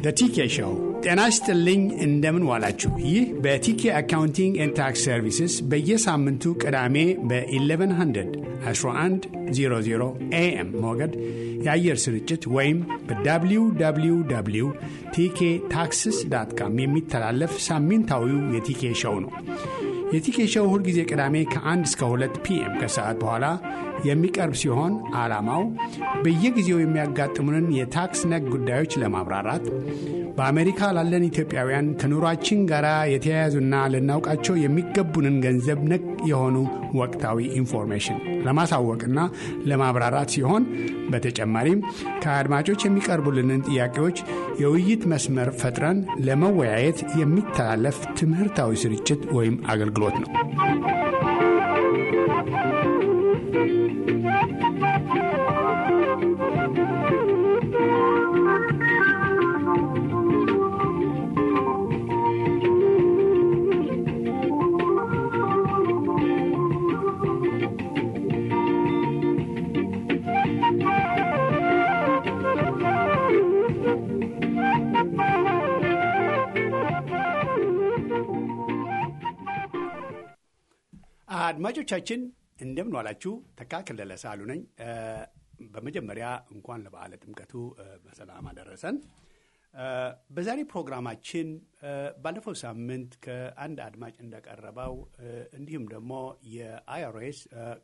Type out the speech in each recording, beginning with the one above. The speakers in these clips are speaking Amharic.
በቲኬ ሾው ጤና ይስጥልኝ። እንደምን ዋላችሁ? ይህ በቲኬ አካውንቲንግ ኤንድ ታክስ ሰርቪስስ በየሳምንቱ ቅዳሜ በ1100 1100 ኤኤም ሞገድ የአየር ስርጭት ወይም በwww ቲኬ ታክስስ ዳት ካም የሚተላለፍ ሳምንታዊው የቲኬ ሾው ነው። የቲኬ ሾው ሁልጊዜ ቅዳሜ ከ1 እስከ 2 ፒኤም ከሰዓት በኋላ የሚቀርብ ሲሆን ዓላማው በየጊዜው የሚያጋጥሙንን የታክስ ነክ ጉዳዮች ለማብራራት በአሜሪካ ላለን ኢትዮጵያውያን ከኑሯችን ጋር የተያያዙና ልናውቃቸው የሚገቡንን ገንዘብ ነክ የሆኑ ወቅታዊ ኢንፎርሜሽን ለማሳወቅና ለማብራራት ሲሆን በተጨማሪም ከአድማጮች የሚቀርቡልንን ጥያቄዎች የውይይት መስመር ፈጥረን ለመወያየት የሚተላለፍ ትምህርታዊ ስርጭት ወይም አገልግሎት ነው። አድማጮቻችን እንደምን ዋላችሁ። ተካ ከለለ ሳሉ ነኝ። በመጀመሪያ እንኳን ለበዓለ ጥምቀቱ በሰላም አደረሰን። በዛሬ ፕሮግራማችን ባለፈው ሳምንት ከአንድ አድማጭ እንደቀረበው እንዲሁም ደግሞ የአይአርኤስ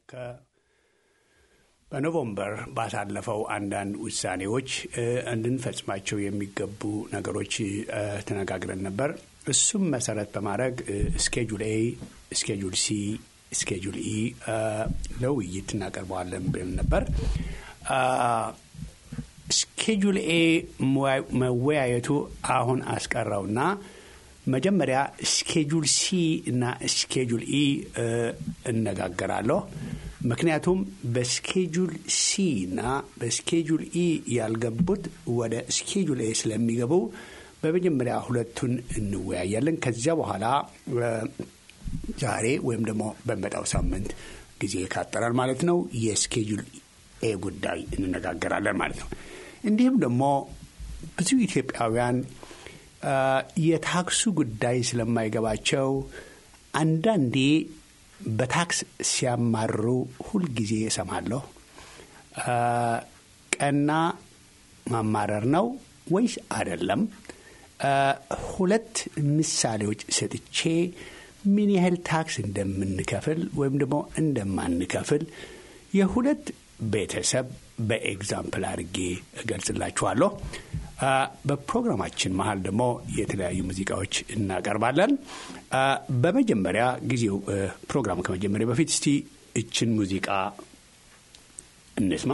በኖቨምበር ባሳለፈው አንዳንድ ውሳኔዎች እንድንፈጽማቸው የሚገቡ ነገሮች ተነጋግረን ነበር። እሱም መሰረት በማድረግ ስኬጁል ኤ፣ ስኬጁል ሲ ስኬጁል ኢ ለውይይት እናቀርበዋለን ብለን ነበር። ስኬጁል ኤ መወያየቱ አሁን አስቀረውና መጀመሪያ ስኬጁል ሲ እና ስኬጁል ኢ እነጋገራለሁ። ምክንያቱም በስኬጁል ሲ እና በስኬጁል ኢ ያልገቡት ወደ ስኬጁል ኤ ስለሚገቡ በመጀመሪያ ሁለቱን እንወያያለን። ከዚያ በኋላ ዛሬ ወይም ደግሞ በመጣው ሳምንት ጊዜ ካጠራል ማለት ነው የስኬጁል ኤ ጉዳይ እንነጋገራለን ማለት ነው። እንዲሁም ደግሞ ብዙ ኢትዮጵያውያን የታክሱ ጉዳይ ስለማይገባቸው አንዳንዴ በታክስ ሲያማርሩ ሁልጊዜ እሰማለሁ። ቀና ማማረር ነው ወይስ አይደለም? ሁለት ምሳሌዎች ሰጥቼ ምን ያህል ታክስ እንደምንከፍል ወይም ደግሞ እንደማንከፍል የሁለት ቤተሰብ በኤግዛምፕል አድርጌ እገልጽላችኋለሁ። በፕሮግራማችን መሀል ደግሞ የተለያዩ ሙዚቃዎች እናቀርባለን። በመጀመሪያ ጊዜው ፕሮግራም ከመጀመሪያ በፊት እስቲ እችን ሙዚቃ እንስማ።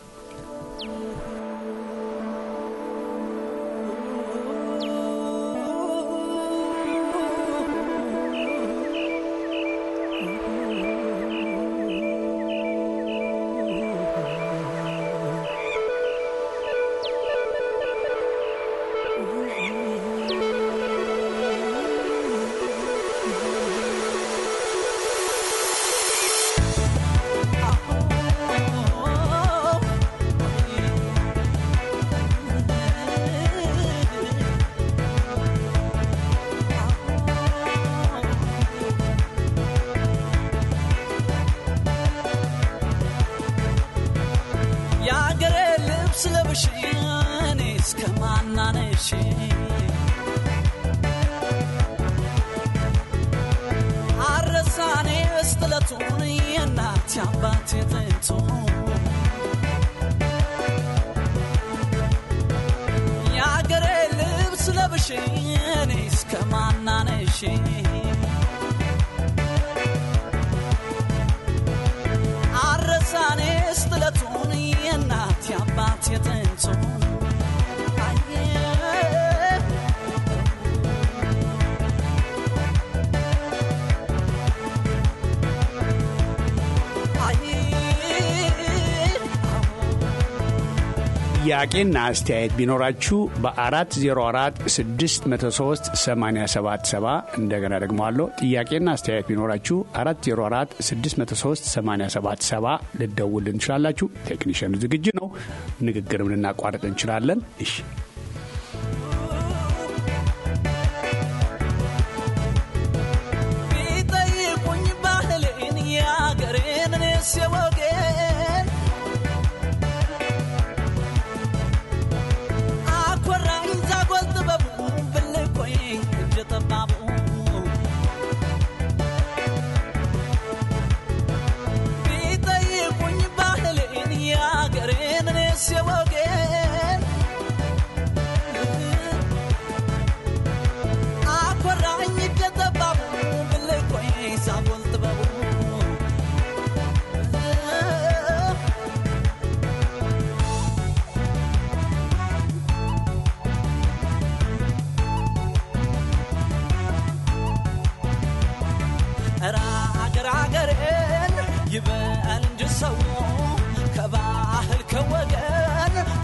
ጥያቄና አስተያየት ቢኖራችሁ በ404 603 877 እንደገና ደግሞ አለው ጥያቄና አስተያየት ቢኖራችሁ 404 603 877 ልደውል እንችላላችሁ። ቴክኒሽኑ ዝግጁ ነው። ንግግርም ልናቋርጥ እንችላለን። እሺ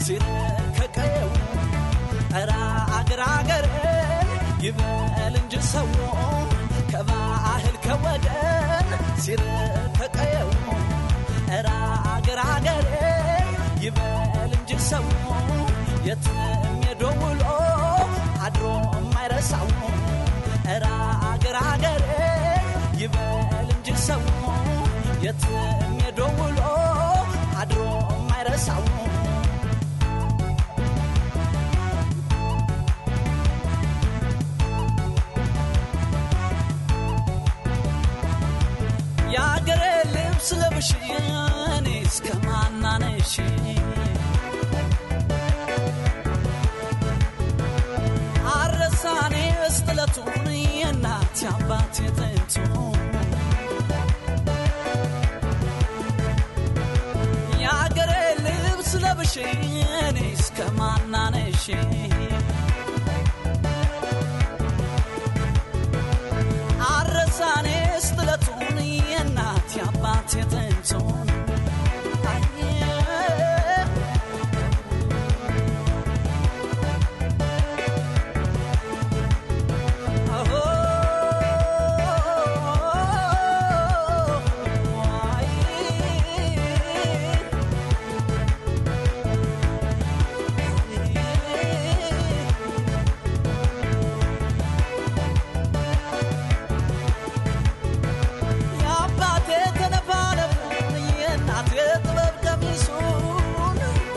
ሲርቅ ከቀየው ኧረ አገር አገርን ይበል እንጂ ሰው ከባህል ከወገን ሲርቅ ከቀየው ኧረ አገር አገርን ይበል እንጂ ሰው የትም ሄዶ ውሎ አድሮ የማይረሳው ኧረ አገር አገርን ይበል እንጂ ሰው የትም ሄዶ ውሎ አድሮ የማይረሳው የአገሬ ልብስ ለብሽ እኔ እስከ ማናነሽ አረሳኔ እስጥለቱን የእናት አባት የጥንቱ የአገሬ ልብስ ለብሽ እኔ እስከ ማናነሽ አረሳኔ ስጥለቱን የእናት የአባት የጥንቱን የአባቴ ተነፋነፉን የእናቴ ጥበብ ቀሚሱን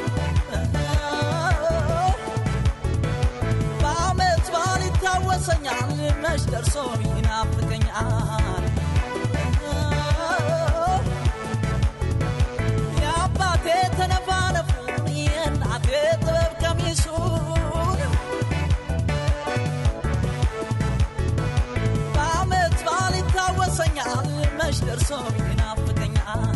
በአመት በዓል ይታወሰኛል መች ደርሶ ይናፍቀኛል የአባቴ ተነፋነፉን የእናቴ ጥበብ ቀሚሱን በአመት በዓል ይታወሰኛል መች ደርሶ ይናፍቀኛል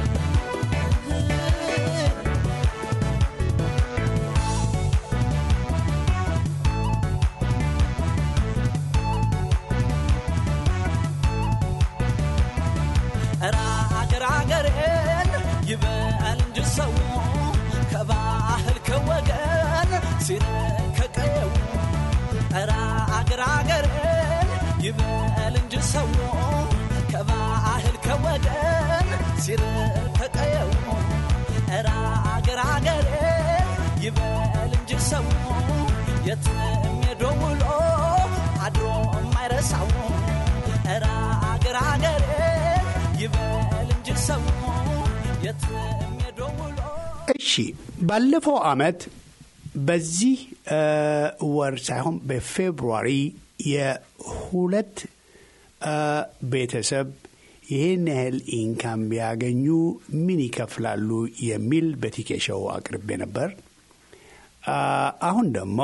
ኧረ አገር አገሬን ይበል እንጂ ሰው ከባህል ከወገን ሲርቅ ከቀየው ኧረ አገር አገሬን ይበል እንጂ ሰው ከባህል ከወገን ሲርቅ ከቀየው ኧረ አገር አገሬን ይበል እንጂ ሰው የትም ሄዶ ውሎ አድሮ የማይረሳው ኧረ አገር አገሬን ይበል እንጂ ሰው የትም ሄዶ ውሎ እሺ ባለፈው አመት በዚህ እ ወር ሳይሆን በፌብሩዋሪ የሁለት እ ቤተሰብ ይህን ያህል ኢንካም ቢያገኙ ምን ይከፍላሉ የሚል በቲኬሾው አቅርቤ ነበር። አ፣ አሁን ደግሞ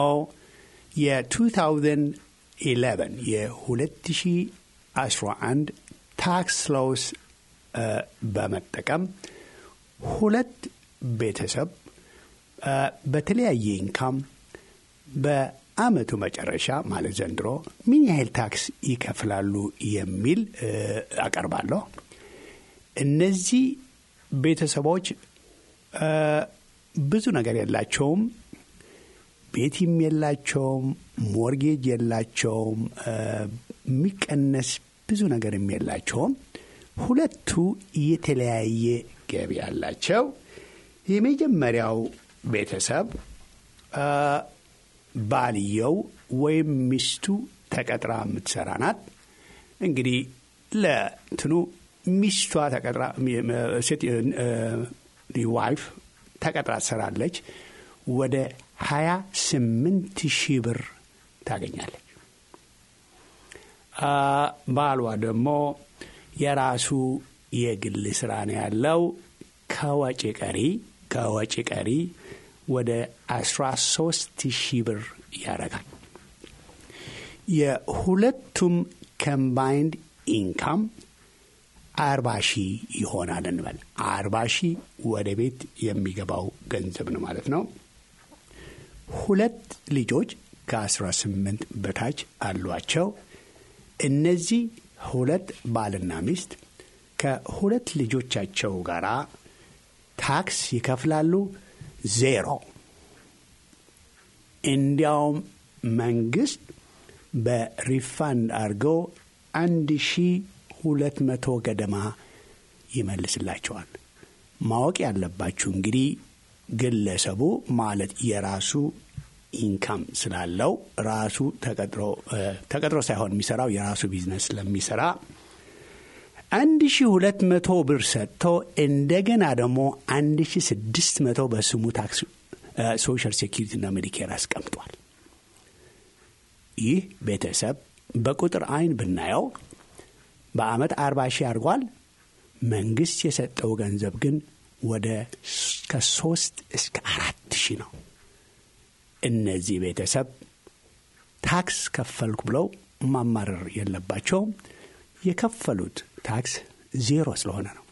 የ2011 የ2011 ታክስ ሎስ በመጠቀም ሁለት ቤተሰብ አ፣ በተለያየ ኢንካም በአመቱ መጨረሻ ማለት ዘንድሮ ምን ያህል ታክስ ይከፍላሉ የሚል እ፣ አቀርባለሁ። እነዚህ ቤተሰቦች አ፣ ብዙ ነገር የላቸውም። ቤትም የላቸውም፣ ሞርጌጅ የላቸውም፣ አ፣ የሚቀነስ ብዙ ነገርም የላቸውም። ሁለቱ የተለያየ ገቢ ያላቸው። የመጀመሪያው ቤተሰብ አ፣ ባልየው ወይም ሚስቱ ተቀጥራ የምትሰራ ናት። እንግዲህ ለትኑ ሚስቷ ተቀጥራ ሴት ዋይፍ ተቀጥራ ትሰራለች። ወደ ሀያ ስምንት ሺህ ብር ታገኛለች። አ፣ ባሏ ደግሞ የራሱ የግል ስራ ነው ያለው። ከወጪ ቀሪ ከወጪ ቀሪ ወደ አስራ ሶስት ሺህ ብር ያደርጋል። የሁለቱም ኮምባይንድ ኢንካም አርባ ሺህ ይሆናል እንበል። አርባ ሺህ ወደ ቤት የሚገባው ገንዘብ ነው ማለት ነው። ሁለት ልጆች ከአስራ ስምንት በታች አሏቸው። እነዚህ ሁለት ባልና ሚስት ከሁለት ልጆቻቸው ጋር ታክስ ይከፍላሉ ዜሮ እንዲያውም መንግስት በሪፋንድ አድርገው አንድ ሺ ሁለት መቶ ገደማ ይመልስላቸዋል። ማወቅ ያለባችሁ እንግዲህ ግለሰቡ ማለት የራሱ ኢንካም ስላለው ራሱ ተቀጥሮ ሳይሆን የሚሰራው የራሱ ቢዝነስ ስለሚሰራ አንድ ሺ ሁለት መቶ ብር ሰጥቶ እንደገና ደግሞ አንድ ሺ ስድስት መቶ በስሙ ታክስ ሶሻል ሴኪሪቲና ሜዲኬር አስቀምጧል። ይህ ቤተሰብ በቁጥር አይን ብናየው በአመት አርባ ሺህ አድርጓል። መንግስት የሰጠው ገንዘብ ግን ወደ ከሶስት እስከ አራት ሺህ ነው። እነዚህ ቤተሰብ ታክስ ከፈልኩ ብለው ማማረር የለባቸውም። የከፈሉት ታክስ ዜሮ ስለሆነ ነው።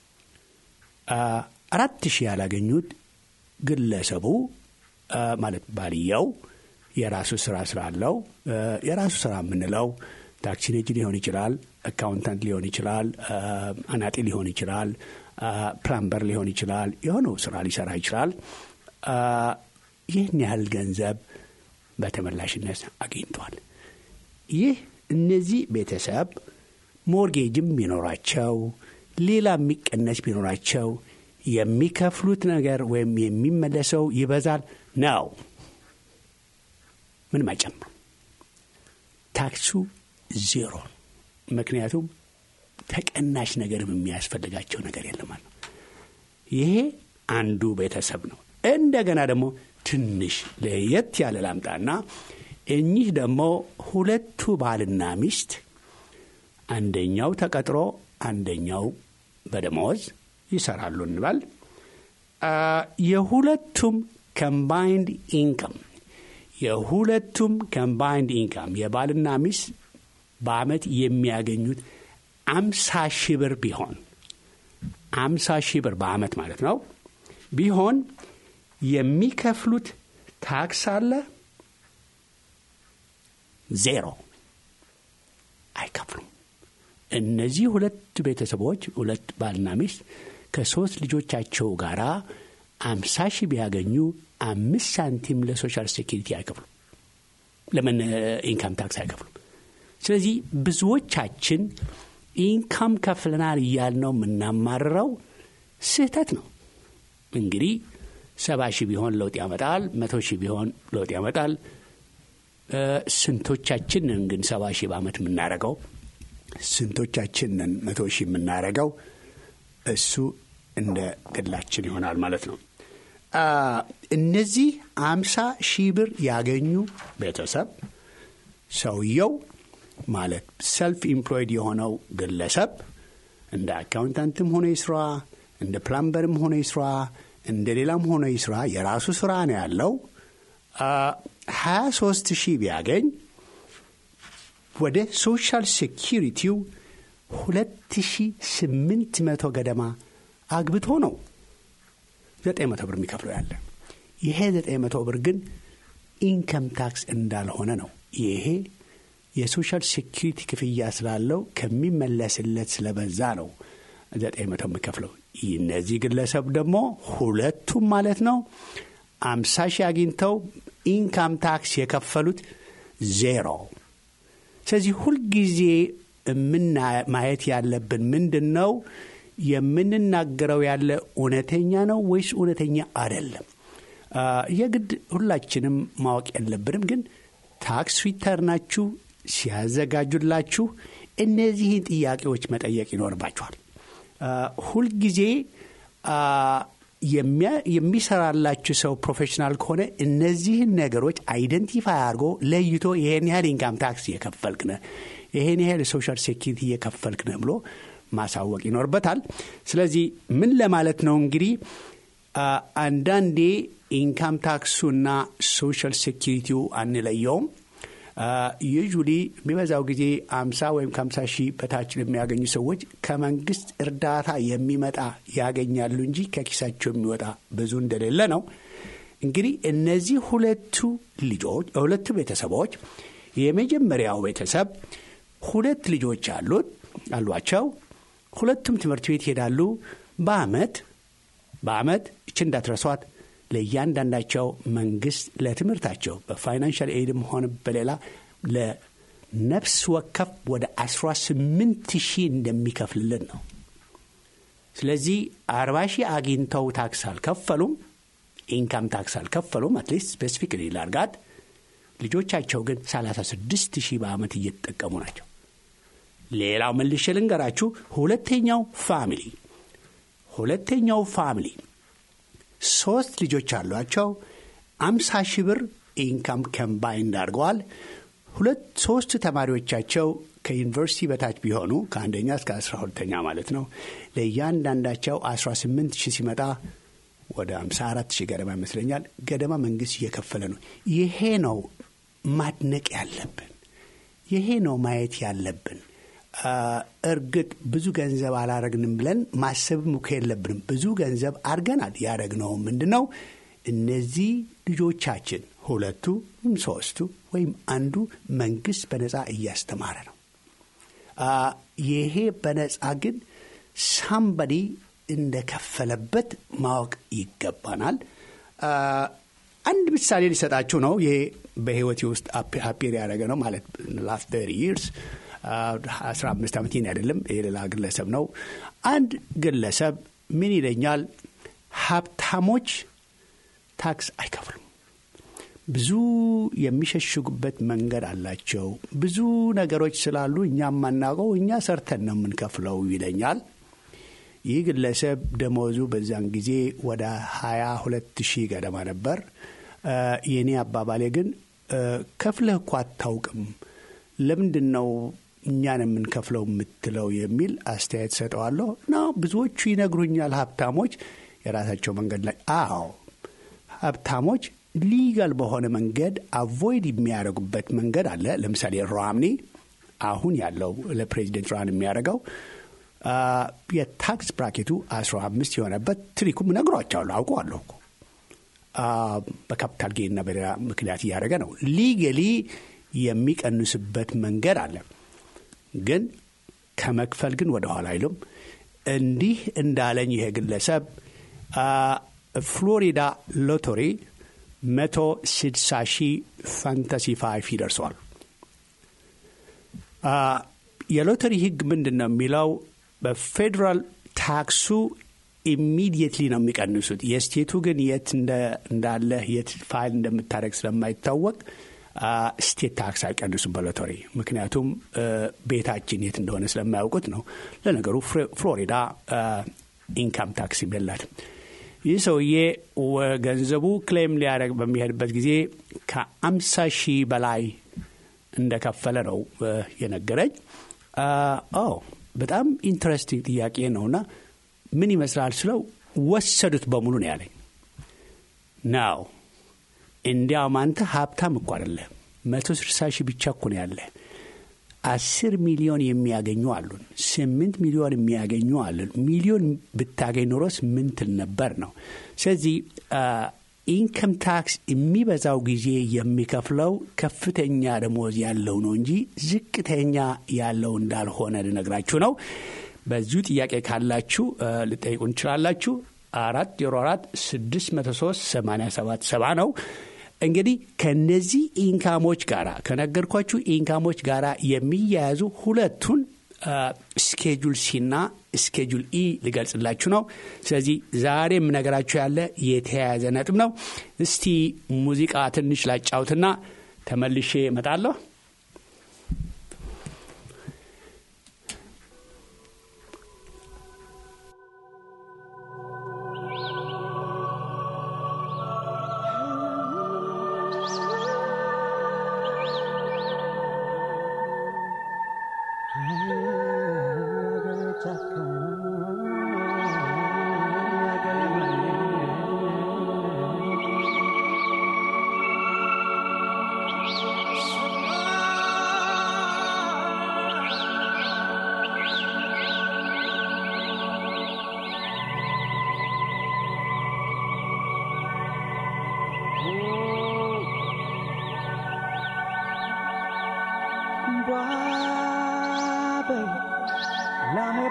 አራት ሺህ ያላገኙት ግለሰቡ ማለት ባልየው የራሱ ስራ ስላለው የራሱ ስራ የምንለው ታክሲ ነጂ ሊሆን ይችላል፣ አካውንታንት ሊሆን ይችላል፣ አናጢ ሊሆን ይችላል፣ ፕላምበር ሊሆን ይችላል። የሆነው ስራ ሊሰራ ይችላል። ይህን ያህል ገንዘብ በተመላሽነት አግኝቷል። ይህ እነዚህ ቤተሰብ ሞርጌጅም ቢኖራቸው ሌላ የሚቀነስ ቢኖራቸው የሚከፍሉት ነገር ወይም የሚመለሰው ይበዛል ነው። ምንም አይጨምሩም። ታክሱ ዜሮ። ምክንያቱም ተቀናሽ ነገርም የሚያስፈልጋቸው ነገር የለም። ይሄ አንዱ ቤተሰብ ነው። እንደገና ደግሞ ትንሽ ለየት ያለ ላምጣና እኚህ ደግሞ ሁለቱ ባልና ሚስት አንደኛው ተቀጥሮ አንደኛው በደመወዝ ይሰራሉ እንበል። የሁለቱም ከምባይንድ ኢንከም የሁለቱም ከምባይንድ ኢንካም የባልና ሚስት በአመት የሚያገኙት አምሳ ሺህ ብር ቢሆን አምሳ ሺህ ብር በአመት ማለት ነው ቢሆን የሚከፍሉት ታክስ አለ ዜሮ አይከፍሉም። እነዚህ ሁለት ቤተሰቦች ሁለት ባልና ሚስት ከሶስት ልጆቻቸው ጋር አምሳ ሺህ ቢያገኙ አምስት ሳንቲም ለሶሻል ሴኪሪቲ አይከፍሉም። ለምን ኢንካም ታክስ አይከፍሉም? ስለዚህ ብዙዎቻችን ኢንካም ከፍለናል እያልነው የምናማርረው ስህተት ነው። እንግዲህ ሰባ ሺህ ቢሆን ለውጥ ያመጣል፣ መቶ ሺህ ቢሆን ለውጥ ያመጣል። ስንቶቻችንን ግን ሰባ ሺህ በአመት የምናረገው ስንቶቻችንን መቶ ሺህ የምናረገው እሱ እንደ ግላችን ይሆናል ማለት ነው። እነዚህ አምሳ ሺህ ብር ያገኙ ቤተሰብ ሰውየው ማለት ሰልፍ ኢምፕሎይድ የሆነው ግለሰብ እንደ አካውንታንትም ሆነ ይስራ፣ እንደ ፕላምበርም ሆነ ይስራ፣ እንደ ሌላም ሆነ ይስራ የራሱ ስራ ነው ያለው። ሀያ ሶስት ሺህ ቢያገኝ ወደ ሶሻል ሴኪሪቲው ሁለት ሺህ ስምንት መቶ ገደማ አግብቶ ነው ዘጠኝ መቶ ብር የሚከፍለው ያለ። ይሄ ዘጠኝ መቶ ብር ግን ኢንከም ታክስ እንዳልሆነ ነው። ይሄ የሶሻል ሴኪሪቲ ክፍያ ስላለው ከሚመለስለት ስለበዛ ነው ዘጠኝ መቶ የሚከፍለው። እነዚህ ግለሰብ ደግሞ ሁለቱም ማለት ነው አምሳ ሺህ አግኝተው ኢንካም ታክስ የከፈሉት ዜሮ። ስለዚህ ሁልጊዜ ማየት ያለብን ምንድን ነው የምንናገረው ያለ እውነተኛ ነው ወይስ እውነተኛ አይደለም? የግድ ሁላችንም ማወቅ የለብንም። ግን ታክስ ሪተርናችሁ ሲያዘጋጁላችሁ እነዚህን ጥያቄዎች መጠየቅ ይኖርባችኋል። ሁልጊዜ የሚሰራላችሁ ሰው ፕሮፌሽናል ከሆነ እነዚህን ነገሮች አይደንቲፋይ አድርጎ ለይቶ ይሄን ያህል ኢንካም ታክስ እየከፈልክ ነህ፣ ይሄን ያህል ሶሻል ሴኪሪቲ እየከፈልክ ነህ ብሎ ማሳወቅ ይኖርበታል። ስለዚህ ምን ለማለት ነው እንግዲህ አንዳንዴ ኢንካም ታክሱና ሶሻል ሴኪሪቲው አንለየውም። ዩዥሊ የሚበዛው ጊዜ አምሳ ወይም ከአምሳ ሺህ በታች የሚያገኙ ሰዎች ከመንግስት እርዳታ የሚመጣ ያገኛሉ እንጂ ከኪሳቸው የሚወጣ ብዙ እንደሌለ ነው። እንግዲህ እነዚህ ሁለቱ ልጆች ሁለቱ ቤተሰቦች የመጀመሪያው ቤተሰብ ሁለት ልጆች አሉት አሏቸው። ሁለቱም ትምህርት ቤት ይሄዳሉ። በአመት በአመት እች እንዳትረሷት ለእያንዳንዳቸው መንግስት ለትምህርታቸው በፋይናንሻል ኤድም ሆነ በሌላ ለነፍስ ወከፍ ወደ 18 ሺህ እንደሚከፍልልን ነው። ስለዚህ አርባ ሺህ አግኝተው ታክስ አልከፈሉም፣ ኢንካም ታክስ አልከፈሉም። አትሊስት ስፔሲፊክ ላርጋት ልጆቻቸው ግን 36 ሺህ በዓመት እየተጠቀሙ ናቸው። ሌላው መልሼ ልንገራችሁ። ሁለተኛው ፋሚሊ ሁለተኛው ፋሚሊ ሶስት ልጆች አሏቸው። አምሳ ሺህ ብር ኢንካም ከምባይንድ አድርገዋል። ሁለት ሶስት ተማሪዎቻቸው ከዩኒቨርሲቲ በታች ቢሆኑ ከአንደኛ እስከ አስራ ሁለተኛ ማለት ነው ለእያንዳንዳቸው 18 ሺህ ሲመጣ ወደ 54 ሺህ ገደማ ይመስለኛል ገደማ መንግስት እየከፈለ ነው። ይሄ ነው ማድነቅ ያለብን። ይሄ ነው ማየት ያለብን። እርግጥ ብዙ ገንዘብ አላረግንም ብለን ማሰብም እኮ የለብንም። ብዙ ገንዘብ አድርገናል። ያደረግነው ምንድን ነው? እነዚህ ልጆቻችን ሁለቱ ወይም ሶስቱ ወይም አንዱ መንግስት በነፃ እያስተማረ ነው። ይሄ በነፃ ግን ሳምበዲ እንደከፈለበት ማወቅ ይገባናል። አንድ ምሳሌ ሊሰጣችሁ ነው። ይሄ በህይወቴ ውስጥ አፔር ያደረገ ነው ማለት ላስት ተሪ ይርስ አስራ አምስት ዓመት ይህን አይደለም፣ የሌላ ግለሰብ ነው። አንድ ግለሰብ ምን ይለኛል? ሀብታሞች ታክስ አይከፍሉም። ብዙ የሚሸሽጉበት መንገድ አላቸው። ብዙ ነገሮች ስላሉ እኛ የማናውቀው እኛ ሰርተን ነው የምንከፍለው ይለኛል። ይህ ግለሰብ ደሞዙ በዛን ጊዜ ወደ ሀያ ሁለት ሺህ ገደማ ነበር። የእኔ አባባሌ ግን ከፍለህ እኮ አታውቅም፣ ለምንድን ነው እኛን የምንከፍለው የምትለው የሚል አስተያየት ሰጠዋለሁ። እና ብዙዎቹ ይነግሩኛል ሀብታሞች የራሳቸው መንገድ ላይ አዎ ሀብታሞች ሊጋል በሆነ መንገድ አቮይድ የሚያደርጉበት መንገድ አለ። ለምሳሌ ሮምኒ አሁን ያለው ለፕሬዚደንት ራን የሚያደርገው የታክስ ብራኬቱ 15 የሆነበት ትሪኩም ነግሯቸዋለሁ፣ አውቀዋለሁ እኮ በካፒታል ጌንና በሌላ ምክንያት እያደረገ ነው። ሊገሊ የሚቀንስበት መንገድ አለ። ግን ከመክፈል ግን ወደኋላ አይሉም። እንዲህ እንዳለኝ ይሄ ግለሰብ ፍሎሪዳ ሎተሪ መቶ ስድሳ ሺህ ፋንታሲ ፋይፍ ይደርሰዋል። የሎተሪ ሕግ ምንድን ነው የሚለው? በፌዴራል ታክሱ ኢሚዲየትሊ ነው የሚቀንሱት። የስቴቱ ግን የት እንዳለ የት ፋይል እንደምታደረግ ስለማይታወቅ ስቴት ታክስ አይቀንሱም በሎተሪ ምክንያቱም ቤታችን የት እንደሆነ ስለማያውቁት ነው። ለነገሩ ፍሎሪዳ ኢንካም ታክስ የላትም። ይህ ሰውዬ ገንዘቡ ክሌም ሊያደርግ በሚሄድበት ጊዜ ከአምሳ ሺህ በላይ እንደከፈለ ነው የነገረኝ። በጣም ኢንትረስቲንግ ጥያቄ ነውና ምን ይመስላል ስለው ወሰዱት በሙሉ ነው ያለኝ። ናው እንዲያውም አንተ ሀብታም እኮ አይደለም፣ መቶ ስልሳ ሺህ ብቻ እኮ ነው ያለ። አስር ሚሊዮን የሚያገኙ አሉን፣ ስምንት ሚሊዮን የሚያገኙ አሉን። ሚሊዮን ብታገኝ ኖሮስ ምን ትል ነበር ነው። ስለዚህ ኢንከም ታክስ የሚበዛው ጊዜ የሚከፍለው ከፍተኛ ደሞዝ ያለው ነው እንጂ ዝቅተኛ ያለው እንዳልሆነ ልነግራችሁ ነው። በዚሁ ጥያቄ ካላችሁ ልጠይቁ እንችላላችሁ። አራት ዜሮ አራት ስድስት መቶ ሶስት ሰማንያ ሰባት ሰባ ነው። እንግዲህ ከነዚህ ኢንካሞች ጋራ ከነገርኳችሁ ኢንካሞች ጋራ የሚያያዙ ሁለቱን ስኬጁል ሲና ስኬጁል ኢ ልገልጽላችሁ ነው። ስለዚህ ዛሬ የምነገራችሁ ያለ የተያያዘ ነጥብ ነው። እስቲ ሙዚቃ ትንሽ ላጫውትና ተመልሼ እመጣለሁ።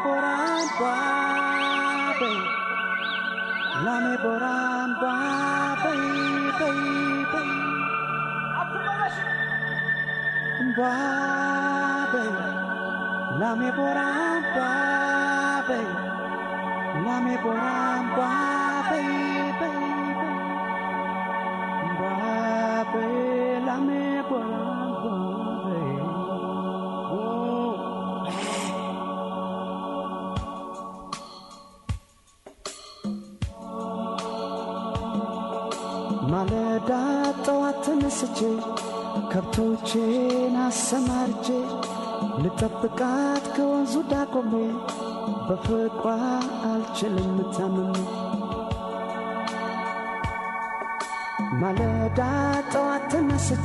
Lame boran babe Babe, lame boram, babe, lame boram, babe, babe, babe, lame boram, babe. Oh. ማለዳ ጠዋት ተነስቼ ከብቶቼን አሰማርቼ ልጠብቃት ከወንዙ ዳቆሜ በፍቅሯ አልችልም ታምሜ ማለዳ ጠዋት ተነስቼ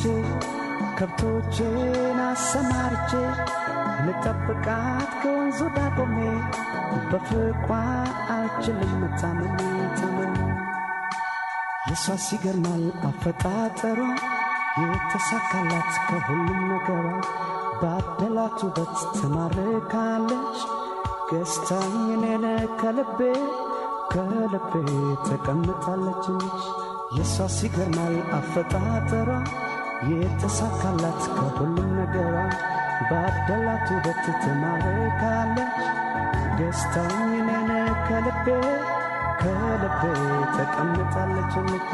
ከብቶቼን አሰማርቼ ልጠብቃት ከወንዙ ዳቆሜ በፍቅሯ አልችልም ታምሜ ታምሜ የሷ ሲገርማል አፈጣጠሯ የተሳካላት ከሁሉም ነገሯ ባደላት ውበት ትማርካለች ገዝታኝ እኔን ከልቤ ከልቤ ተቀምጣለች የሷ ሲገርማል አፈጣጠሯ የተሳካላት ከሁሉም ነገሯ ባደላት ውበት ትማርካለች ገዝታኝ እኔን ከልቤ ከልቤ ተቀምጣለች ልክ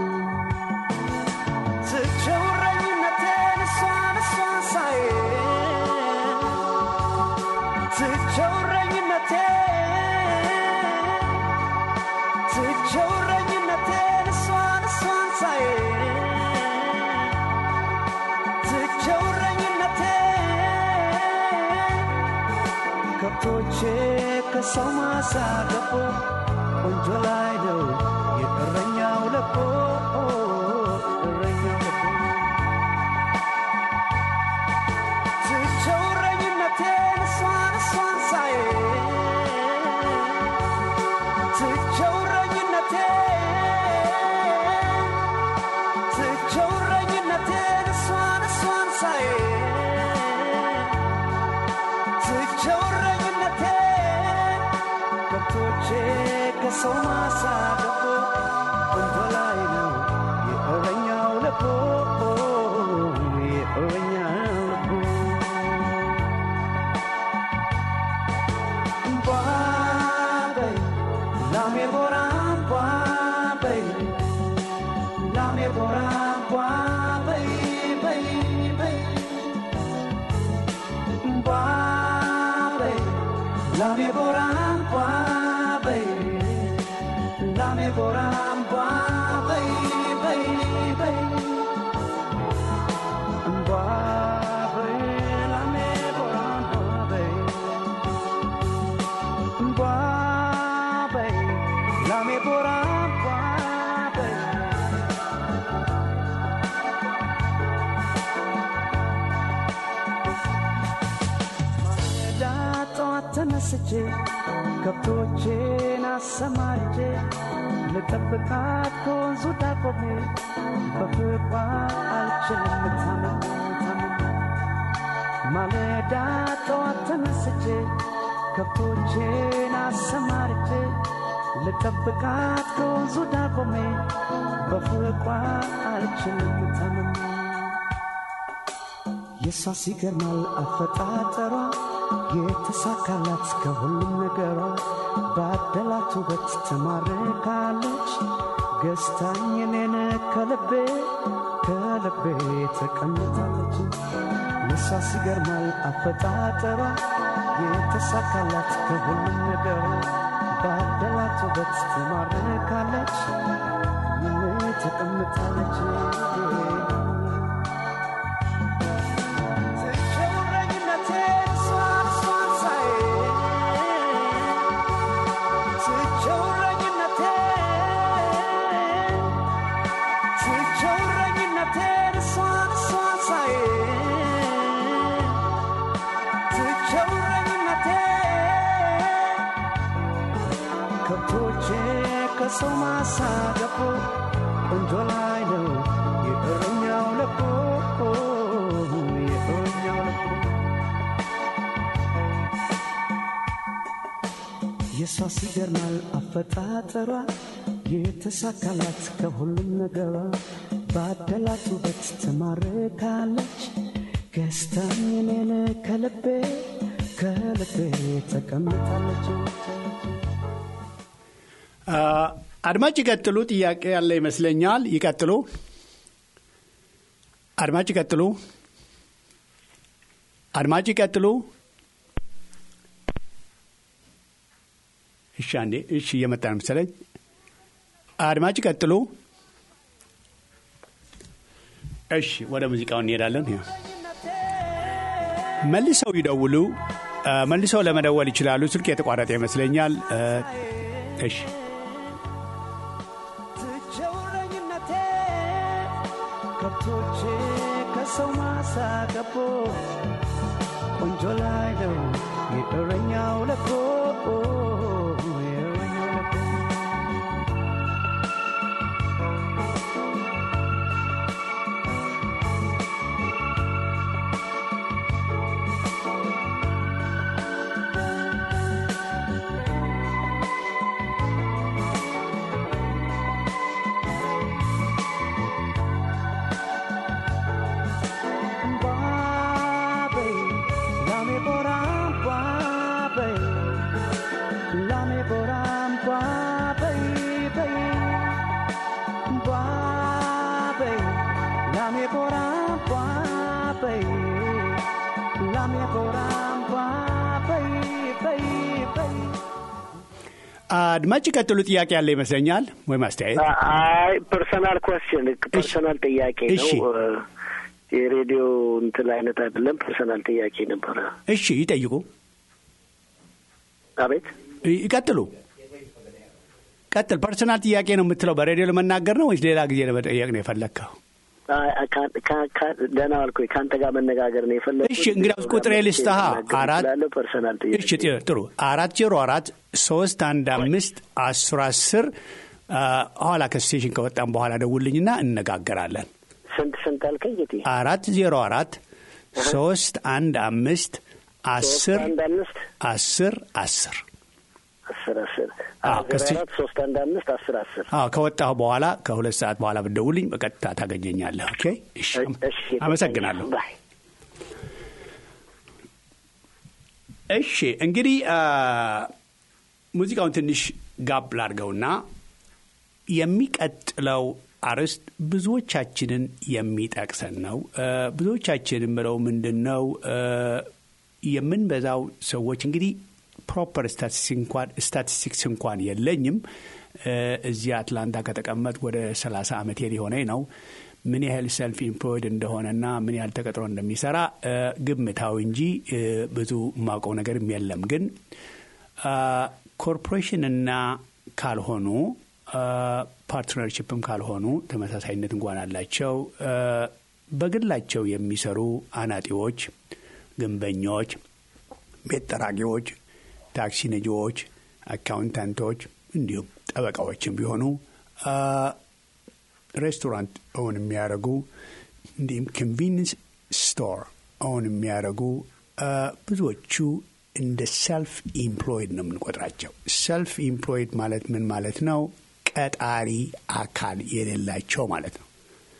ትቸውረኝነቴን እሷን እሷን ሳይ ትቸውረኝነቴን ትቸውረኝነቴን እሷን እሷን ሳይ ትቸውረኝነቴን ከብቶቼ ከሰው ማሳ ገቦ ቆንጆ ላይ ነው የእረኛው ለቦ እረኛው ለቦ ትቼው እረኝነቴን እሷን እሷን ሳይ ትቼው እረኝነቴን ትቼው እረኝነቴን እሷን እሷን ሳይ ትቼው እረኝነቴን ከብቶቼ ከሰው ማሳ ገቦ ቆንጆ ላይ ነው የእረኛው ልቦ የእረኛው ልቦ ባበይ ላሜ ቦራ ባበይ ላሜ ቦራ ባበይ በይ በይ ባበይ ላሜ ቦራ ባበይ ላሜ ቦራ ባበይ በይ በይ ባበይ ላሜ ቦራ ባበይ ባበይ ላሜ ቦራ ባበይ ማለዳ ጠዋት ተነስቼ ከብቶቼን አሰማርቼ ልጠብቃት ከወንዙ ዳቆሜ በፍቅሯ አልችልም ታምሜ ታምሜ ማለዳ ጠዋት ተነስቼ ከብቶቼን አሰማርቼ ልጠብቃት ከወንዙ ዳቆሜ በፍቅሯ አልችልም ታምሜ የሷ ሲገርማል አፈጣጠሯ የተሳካላት ከሁሉም ነገሯ ባደላት ውበት ትማርካለች ገዝታኝ እኔን ከልቤ ከልቤ ተቀምጣለች የሷ ሲገርማል አፈጣጠሯ የተሳካላት ከሁሉም ነገሯ ባደላት ውበት ትማርካለች ተቀምጣለች ከብቶቼ ከሰው ማሳ ገቦ ቆንጆ ላይ ነው የእረኛው ለቦ የእረኛው ለቦ የሷ ሲገርማል አፈጣጠሯ የተሳካላት ከሁሉም ነገሯ ባደላት ውበት ትማርካለች ገዝታኝ እኔን ከልቤ ከልቤ ተቀምጣለች አድማጭ ይቀጥሉ። ጥያቄ ያለ ይመስለኛል። ይቀጥሉ። አድማጭ ይቀጥሉ። አድማጭ ይቀጥሉ። እሺ፣ አንዴ እሺ፣ እየመጣ ነው መሰለኝ። አድማጭ ይቀጥሉ። እሺ፣ ወደ ሙዚቃው እንሄዳለን። መልሰው ይደውሉ። መልሰው ለመደወል ይችላሉ። ስልክ የተቋረጠ ይመስለኛል። እሺ ትቸውረኝነቴ ከብቶቼ ከሰው ማሳ ገቦ ቆንጆ ላይ ነው የእረኛው ለኮ የእረኛው ለኮ Babe, lame boram, babe. Lame boram, babe, babe. Babe, lame boram, babe. Lame boram, babe, babe, babe. አድማጭ ይቀጥሉ። ጥያቄ ያለ ይመስለኛል ወይም አስተያየት። አይ ፐርሰናል ኮስችን ፐርሰናል ጥያቄ እሺ። ነው። የሬዲዮ እንትን አይነት አይደለም። ፐርሰናል ጥያቄ ነበረ። እሺ ይጠይቁ። አቤት ይቀጥሉ። ቀጥል። ፐርሰናል ጥያቄ ነው የምትለው በሬዲዮ ለመናገር ነው ወይስ ሌላ ጊዜ ለመጠየቅ ነው የፈለግከው? አይ፣ ካ- ካ- ካ- ደህና ዋልኩኝ። ከአንተ ጋር መነጋገር ነው የፈለግኩት። እሺ እንግዲያውስ ቁጥሬ ልስጥሃ አራት ላለ ፐርሰናል ጥያቄ እሺ ጥ- ጥሩ አራት ዜሮ አራት ሶስት አንድ አምስት አስር አስር አ፣ ኋላ ከስቴሽን ከወጣን በኋላ ደውልኝና እነጋገራለን። ስንት ስንት አልከኝ? ጌቴ አራት ዜሮ አራት ሶስት አንድ አምስት አስር ሶስት አንድ አምስት አስር አስር አስር አስር አዎ፣ አስር ከስቴ- አራት ሶስት አንድ አምስት አስር አስር አዎ ከወጣሁ በኋላ ከሁለት ሰዓት በኋላ ብትደውልኝ በቀጥታ ታገኘኛለህ። ኦኬ እሺ፣ እሺ፣ አመሰግናለሁ። ባይ። እሺ እንግዲህ አ፣ ሙዚቃውን ትንሽ ጋብ ላድርገውና የሚቀጥለው አርዕስት ብዙዎቻችንን የሚጠቅሰን ነው። አ፣ ብዙዎቻችን የምለው ምንድን ነው አ፣ የምንበዛው ሰዎች እንግዲህ ፕሮፐር ስታቲስቲክስ እንኳን የለኝም። አ፣ እዚህ አትላንታ ከተቀመጥ ወደ 30 ዓመቴ ሊሆነኝ ነው። ምን ያህል ሰልፍ ኢምፕሎይድ እንደሆነና ምን ያህል ተቀጥሮ እንደሚሰራ አ፣ ግምታዊ እንጂ አ፣ ብዙ የማውቀው ነገርም የለም ግን ኮርፖሬሽንና ካልሆኑ ፓርትነርሽፕም ካልሆኑ ተመሳሳይነት እንኳን አላቸው። አ፣ በግላቸው የሚሰሩ አናጢዎች፣ ግንበኞች፣ ቤት ጠራጊዎች፣ ታክሲ ነጂዎች፣ አካውንታንቶች እንዲሁም ጠበቃዎችም ቢሆኑ አ፣ ሬስቶራንት ኦን የሚያደርጉ እንዲሁም ኮንቪኒንስ ስቶር ኦን የሚያደርጉ አ፣ ብዙዎቹ እንደ ሰልፍ ኢምፕሎይድ ነው የምንቆጥራቸው። ሰልፍ ኢምፕሎይድ ማለት ምን ማለት ነው? ቀጣሪ አካል የሌላቸው ማለት ነው።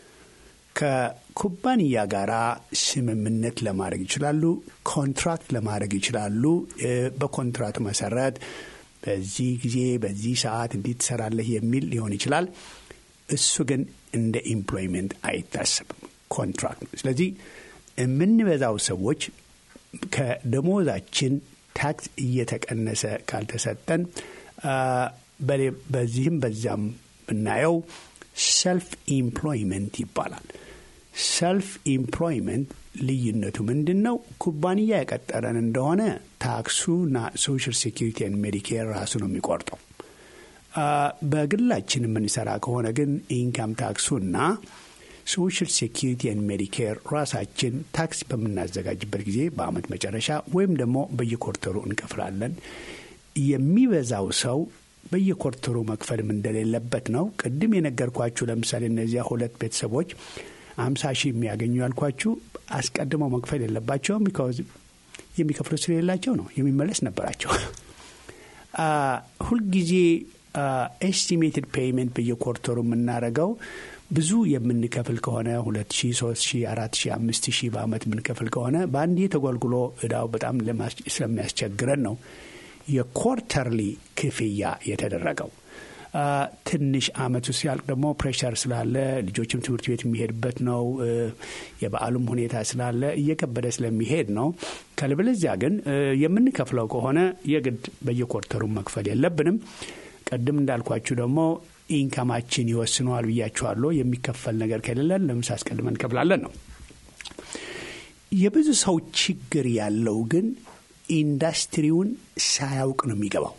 ከኩባንያ ጋር ስምምነት ለማድረግ ይችላሉ። ኮንትራክት ለማድረግ ይችላሉ። እ፣ በኮንትራክቱ መሰረት በዚህ ጊዜ በዚህ ሰዓት እንዲህ ትሰራለህ የሚል ሊሆን ይችላል። እሱ ግን እንደ ኢምፕሎይመንት አይታሰብም፣ ኮንትራክት ነው። ስለዚህ የምንበዛው ሰዎች ከደሞዛችን ታክስ እየተቀነሰ ካልተሰጠን አ፣ በሌ- በዚህም በዚያም ብናየው ሰልፍ ኢምፕሎይመንት ይባላል። ሰልፍ ኢምፕሎይመንት ልዩነቱ ምንድን ነው? ኩባንያ የቀጠረን እንደሆነ ታክሱና ሶሻል ሴኪሪቲ ሜዲኬር ራሱ ነው የሚቆርጠው። አ፣ በግላችን የምንሰራ ከሆነ ግን ኢንካም ታክሱና ሶሻል ሴኪሪቲ ሜዲኬር ራሳችን ታክስ በምናዘጋጅበት ጊዜ በአመት መጨረሻ ወይም ደግሞ በየኮርተሩ እንከፍላለን። የሚበዛው ሰው በየኮርተሩ መክፈልም እንደሌለበት ነው። ቅድም የነገርኳችሁ ለምሳሌ እነዚያ ሁለት ቤተሰቦች አምሳ ሺህ የሚያገኙ ያልኳችሁ አስቀድመው መክፈል የለባቸውም። ቢካዝ የሚከፍሉ ስለሌላቸው ነው። የሚመለስ ነበራቸው። አ፣ ሁልጊዜ ኤስቲሜትድ ፔይመንት በየኮርተሩ የምናደርገው ብዙ የምንከፍል ከሆነ ሁለት ሺ ሶስት ሺ አራት ሺ አምስት ሺ በአመት የምንከፍል ከሆነ በአንዴ ተጓልጉሎ እዳው በጣም ስለሚያስቸግረን ነው የኮርተርሊ ክፍያ የተደረገው። ትንሽ አመቱ ሲያልቅ ደግሞ ፕሬሸር ስላለ ልጆችም ትምህርት ቤት የሚሄድበት ነው። የበዓሉም ሁኔታ ስላለ እየከበደ ስለሚሄድ ነው። ካልበለዚያ ግን የምንከፍለው ከሆነ የግድ በየኮርተሩ መክፈል የለብንም። ቅድም እንዳልኳችሁ ደግሞ ኢንካማችን ይወስነዋል ብያችኋለሁ። የሚከፈል ነገር ከሌለን ለምሳ አስቀድመን እንከፍላለን ነው። የብዙ ሰው ችግር ያለው ግን ኢንዱስትሪውን ሳያውቅ ነው የሚገባው።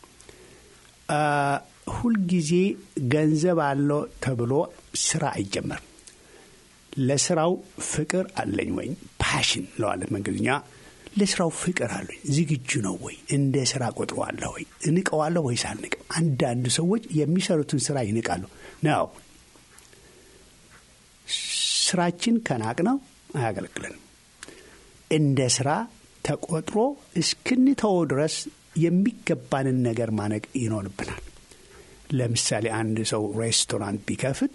ሁልጊዜ ገንዘብ አለው ተብሎ ስራ አይጀመርም። ለስራው ፍቅር አለኝ ወይም ፓሽን ለዋለት መንገድኛ ለስራው ፍቅር አለኝ ዝግጁ ነው ወይ እንደ ስራ ቆጥረዋለሁ ወይ እንቀዋለሁ ወይስ አልንቅም? አንዳንድ ሰዎች የሚሰሩትን ስራ ይንቃሉ ነው። ስራችን ከናቅ ነው አያገለግለንም። እንደ ስራ ተቆጥሮ እስክንተወው ድረስ የሚገባንን ነገር ማነቅ ይኖርብናል። ለምሳሌ አንድ ሰው ሬስቶራንት ቢከፍት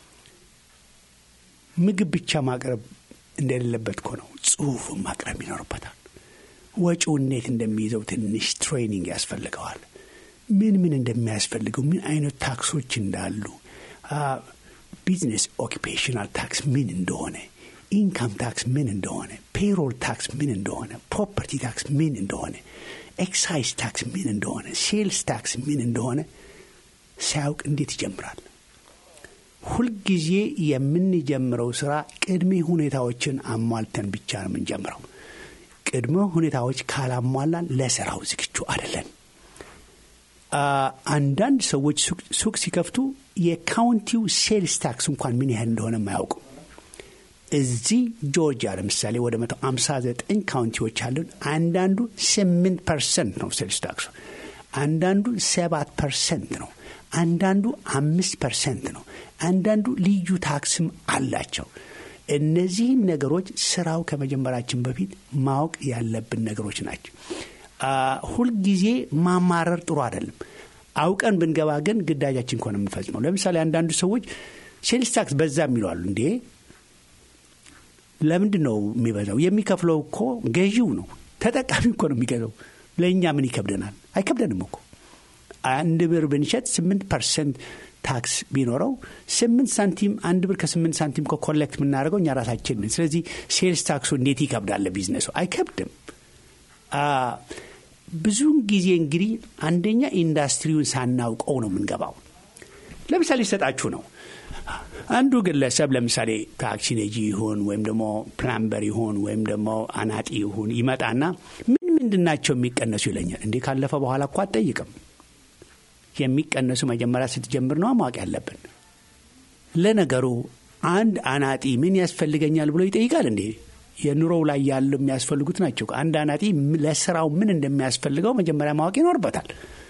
ምግብ ብቻ ማቅረብ እንደሌለበት እኮ ነው፣ ጽሁፍን ማቅረብ ይኖርበታል። ወጪው እንዴት እንደሚይዘው ትንሽ ትሬኒንግ ያስፈልገዋል። ምን ምን እንደሚያስፈልገው፣ ምን አይነት ታክሶች እንዳሉ፣ ቢዝነስ ኦኪፔሽናል ታክስ ምን እንደሆነ፣ ኢንካም ታክስ ምን እንደሆነ፣ ፔሮል ታክስ ምን እንደሆነ፣ ፕሮፐርቲ ታክስ ምን እንደሆነ፣ ኤክሳይዝ ታክስ ምን እንደሆነ፣ ሴልስ ታክስ ምን እንደሆነ ሳያውቅ እንዴት ይጀምራል? ሁልጊዜ የምንጀምረው ስራ ቅድመ ሁኔታዎችን አሟልተን ብቻ ነው የምንጀምረው። ቅድመ ሁኔታዎች ካላሟላን ለስራው ዝግጁ አይደለን። አንዳንድ ሰዎች ሱቅ ሲከፍቱ የካውንቲው ሴልስ ታክስ እንኳን ምን ያህል እንደሆነ የማያውቁ እዚህ ጆርጂያ ለምሳሌ ወደ መቶ አምሳ ዘጠኝ ካውንቲዎች አሉን። አንዳንዱ ስምንት ፐርሰንት ነው ሴልስ ታክሱ፣ አንዳንዱ ሰባት ፐርሰንት ነው፣ አንዳንዱ አምስት ፐርሰንት ነው፣ አንዳንዱ ልዩ ታክስም አላቸው። እነዚህን ነገሮች ስራው ከመጀመራችን በፊት ማወቅ ያለብን ነገሮች ናቸው። ሁልጊዜ ማማረር ጥሩ አይደለም። አውቀን ብንገባ ግን ግዳጃችን ከሆነ የምንፈጽመው። ለምሳሌ አንዳንዱ ሰዎች ሴልስ ታክስ በዛ የሚለዋሉ እንዴ ለምንድን ነው የሚበዛው? የሚከፍለው እኮ ገዢው ነው፣ ተጠቃሚ እኮ ነው የሚገዛው። ለእኛ ምን ይከብደናል? አይከብደንም እኮ አንድ ብር ብንሸጥ ስምንት ፐርሰንት ታክስ ቢኖረው ስምንት ሳንቲም አንድ ብር ከስምንት ሳንቲም እኮ ኮሌክት የምናደርገው እኛ ራሳችን ነን። ስለዚህ ሴልስ ታክሱ እንዴት ይከብዳል? ቢዝነሱ አይከብድም። ብዙውን ጊዜ እንግዲህ አንደኛ ኢንዱስትሪውን ሳናውቀው ነው የምንገባው። ለምሳሌ ይሰጣችሁ ነው አንዱ ግለሰብ ለምሳሌ ታክሲ ነጂ ይሁን ወይም ደግሞ ፕላምበር ይሁን ወይም ደግሞ አናጢ ይሁን ይመጣና ምን ምንድን ናቸው የሚቀነሱ ይለኛል። እንዲህ ካለፈ በኋላ እኮ አትጠይቅም። የሚቀነሱ መጀመሪያ ስትጀምር ነው ማወቅ ያለብን። ለነገሩ አንድ አናጢ ምን ያስፈልገኛል ብሎ ይጠይቃል እንዴ? የኑሮው ላይ ያሉ የሚያስፈልጉት ናቸው። አንድ አናጢ ለስራው ምን እንደሚያስፈልገው መጀመሪያ ማወቅ ይኖርበታል።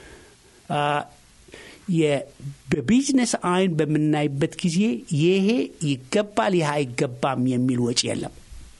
በቢዝነስ አይን በምናይበት ጊዜ ይሄ ይገባል፣ ይህ አይገባም የሚል ወጪ የለም።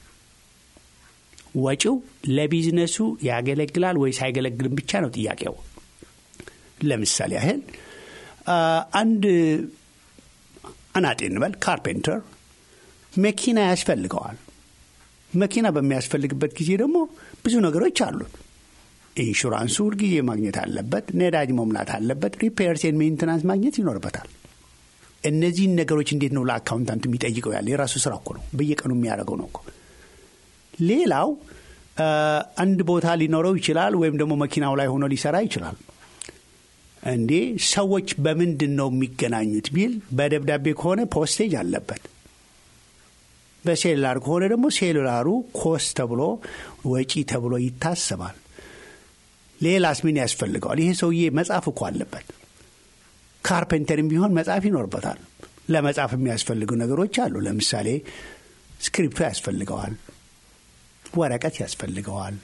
ወጪው ለቢዝነሱ ያገለግላል ወይስ አይገለግልም ብቻ ነው ጥያቄው። ለምሳሌ ያህል አንድ አናጤ እንበል ካርፔንተር መኪና ያስፈልገዋል። መኪና በሚያስፈልግበት ጊዜ ደግሞ ብዙ ነገሮች አሉት። ኢንሹራንሱ ሁልጊዜ ማግኘት አለበት። ነዳጅ መሙላት አለበት። ሪፔርስ ሜንቴናንስ ማግኘት ይኖርበታል። እነዚህን ነገሮች እንዴት ነው ለአካውንታንቱ የሚጠይቀው? ያለ የራሱ ስራ እኮ ነው። በየቀኑ የሚያደርገው ነው እኮ። ሌላው አንድ ቦታ ሊኖረው ይችላል፣ ወይም ደግሞ መኪናው ላይ ሆኖ ሊሰራ ይችላል። እንዴ ሰዎች በምንድን ነው የሚገናኙት ቢል በደብዳቤ ከሆነ ፖስቴጅ አለበት። በሴሉላር ከሆነ ደግሞ ሴሉላሩ ኮስ ተብሎ ወጪ ተብሎ ይታሰባል። ሌላስ ምን ያስፈልገዋል? ይሄ ሰውዬ መጻፍ እኮ አለበት። ካርፔንተርም ቢሆን መጻፍ ይኖርበታል። ለመጻፍ የሚያስፈልጉ ነገሮች አሉ። ለምሳሌ ስክሪፕቶ ያስፈልገዋል፣ ወረቀት ያስፈልገዋል፣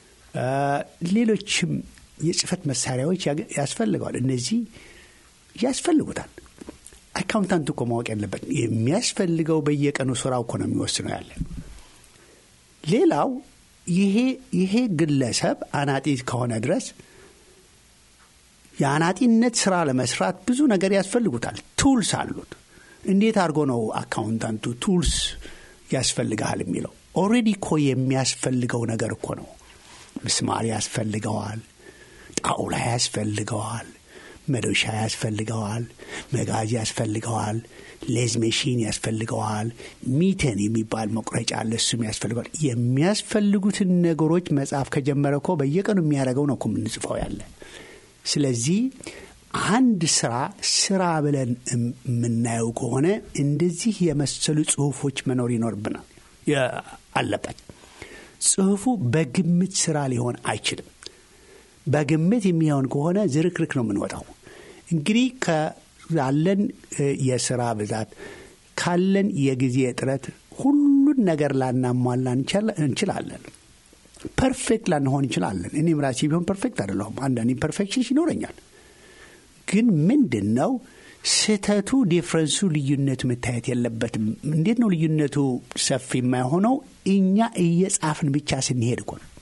ሌሎችም የጽህፈት መሳሪያዎች ያስፈልገዋል። እነዚህ ያስፈልጉታል። አካውንታንት እኮ ማወቅ ያለበት የሚያስፈልገው በየቀኑ ስራው እኮ ነው የሚወስነው ያለ ሌላው ይሄ ይሄ ግለሰብ አናጢ ከሆነ ድረስ የአናጢነት ስራ ለመስራት ብዙ ነገር ያስፈልጉታል። ቱልስ አሉት። እንዴት አድርጎ ነው አካውንታንቱ ቱልስ ያስፈልግሃል የሚለው? ኦልሬዲ እኮ የሚያስፈልገው ነገር እኮ ነው። ምስማር ያስፈልገዋል፣ ጣውላ ያስፈልገዋል፣ መዶሻ ያስፈልገዋል፣ መጋዝ ያስፈልገዋል፣ ሌዝ ሜሽን ያስፈልገዋል፣ ሚተን የሚባል መቁረጫ አለ፣ እሱም ያስፈልገዋል። የሚያስፈልጉትን ነገሮች መጽሐፍ ከጀመረ እኮ በየቀኑ የሚያደርገው ነው እኮ የምንጽፈው ያለ። ስለዚህ አንድ ስራ ስራ ብለን የምናየው ከሆነ እንደዚህ የመሰሉ ጽሁፎች መኖር ይኖርብናል አለበት። ጽሁፉ በግምት ስራ ሊሆን አይችልም። በግምት የሚሆን ከሆነ ዝርክርክ ነው የምንወጣው። እንግዲህ ካለን የስራ ብዛት ካለን የጊዜ እጥረት ሁሉን ነገር ላናሟላ እንችላለን። ፐርፌክት ላንሆን እንችላለን። እኔም ራሴ ቢሆን ፐርፌክት አይደለሁም። አንዳንድ ኢምፐርፌክሽንስ ይኖረኛል። ግን ምንድን ነው ስህተቱ፣ ዲፍረንሱ፣ ልዩነቱ መታየት የለበትም። እንዴት ነው ልዩነቱ ሰፊ የማይሆነው? እኛ እየጻፍን ብቻ ስንሄድ እኮ ነው።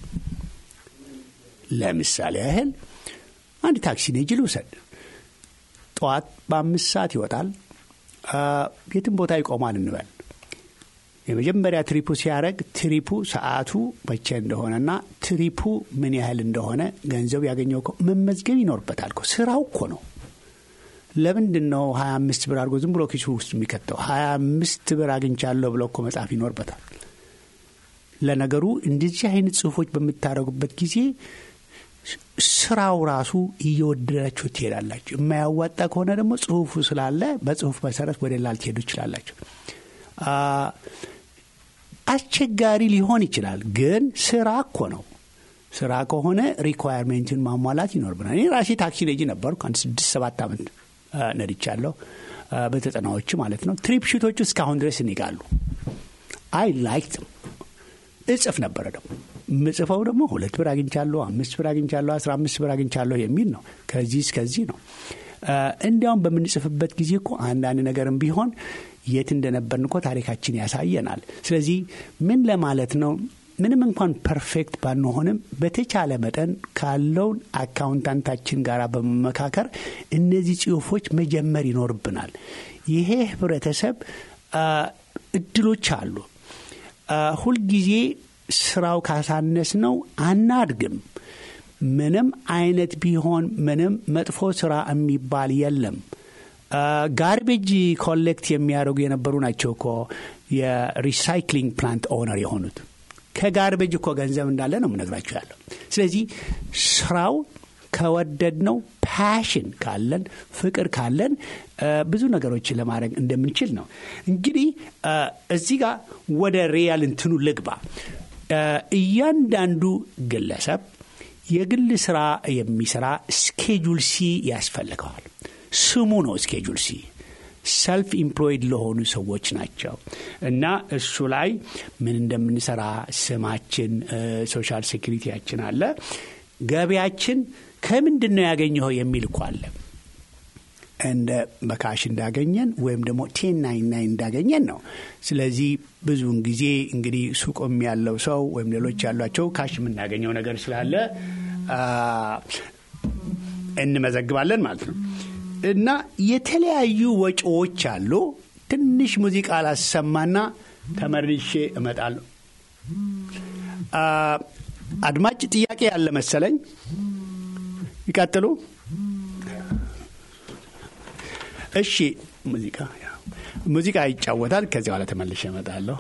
ለምሳሌ ያህል አንድ ታክሲ ነጂ ልውሰድ። ጠዋት በአምስት ሰዓት ይወጣል። የትም ቦታ ይቆማል እንበል። የመጀመሪያ ትሪፑ ሲያደርግ ትሪፑ ሰዓቱ መቼ እንደሆነና ትሪፑ ምን ያህል እንደሆነ ገንዘብ ያገኘው መመዝገብ ይኖርበታል። ስራው እኮ ነው። ለምንድን ነው ሀያ አምስት ብር አድርጎ ዝም ብሎ ኪሱ ውስጥ የሚከተው? ሀያ አምስት ብር አግኝቻለሁ ብሎ እኮ መጻፍ ይኖርበታል። ለነገሩ እንደዚህ አይነት ጽሁፎች በምታደርጉበት ጊዜ ስራው ራሱ እየወደዳችሁ ትሄዳላችሁ። የማያዋጣ ከሆነ ደግሞ ጽሁፉ ስላለ በጽሁፍ መሰረት ወደ ሌላ ልትሄዱ ይችላላችሁ። አስቸጋሪ ሊሆን ይችላል፣ ግን ስራ እኮ ነው። ስራ ከሆነ ሪኳየርሜንትን ማሟላት ይኖርብናል። እኔ ራሴ ታክሲ ነጂ ነበርኩ። አንድ ስድስት ሰባት ዓመት ነድቻለሁ፣ በዘጠናዎች ማለት ነው። ትሪፕ ሽቶቹ እስካሁን ድረስ ይኒቃሉ። አይ ላይክም እጽፍ ነበረ ደግሞ ምጽፈው ደግሞ ሁለት ብር አግኝቻለሁ፣ አምስት ብር አግኝቻለሁ፣ አስራ አምስት ብር አግኝቻለሁ የሚል ነው። ከዚህ እስከዚህ ነው። እንዲያውም በምንጽፍበት ጊዜ እኮ አንዳንድ ነገርም ቢሆን የት እንደነበርን እኮ ታሪካችን ያሳየናል። ስለዚህ ምን ለማለት ነው? ምንም እንኳን ፐርፌክት ባንሆንም በተቻለ መጠን ካለውን አካውንታንታችን ጋር በመመካከር እነዚህ ጽሁፎች መጀመር ይኖርብናል። ይሄ ህብረተሰብ እድሎች አሉ። ሁልጊዜ ስራው ካሳነስ ነው አናድግም። ምንም አይነት ቢሆን ምንም መጥፎ ስራ የሚባል የለም። ጋርቤጅ ኮሌክት የሚያደርጉ የነበሩ ናቸው እኮ የሪሳይክሊንግ ፕላንት ኦነር የሆኑት። ከጋርቤጅ እኮ ገንዘብ እንዳለ ነው የምነግራችሁ ያለው። ስለዚህ ስራው ከወደድ ነው ፓሽን ካለን ፍቅር ካለን ብዙ ነገሮችን ለማድረግ እንደምንችል ነው። እንግዲህ እዚህ ጋር ወደ ሪያል እንትኑ ልግባ። እያንዳንዱ ግለሰብ የግል ስራ የሚሰራ ስኬጁል ሲ ያስፈልገዋል። ስሙ ነው ስኬጁል ሲ። ሰልፍ ኢምፕሎይድ ለሆኑ ሰዎች ናቸው እና እሱ ላይ ምን እንደምንሰራ ስማችን፣ ሶሻል ሴኩሪቲያችን አለ። ገቢያችን ከምንድን ነው ያገኘኸው የሚል እኮ አለ። እንደ በካሽ እንዳገኘን ወይም ደግሞ ቴን ናይን ናይን እንዳገኘን ነው። ስለዚህ ብዙውን ጊዜ እንግዲህ ሱቅም ያለው ሰው ወይም ሌሎች ያሏቸው ካሽ የምናገኘው ነገር ስላለ እንመዘግባለን ማለት ነው። እና የተለያዩ ወጪዎች አሉ። ትንሽ ሙዚቃ ላሰማና ተመልሼ እመጣለሁ። አድማጭ ጥያቄ ያለ መሰለኝ። ይቀጥሉ። እሺ፣ ሙዚቃ ሙዚቃ ይጫወታል። ከዚህ በኋላ ተመልሼ እመጣለሁ።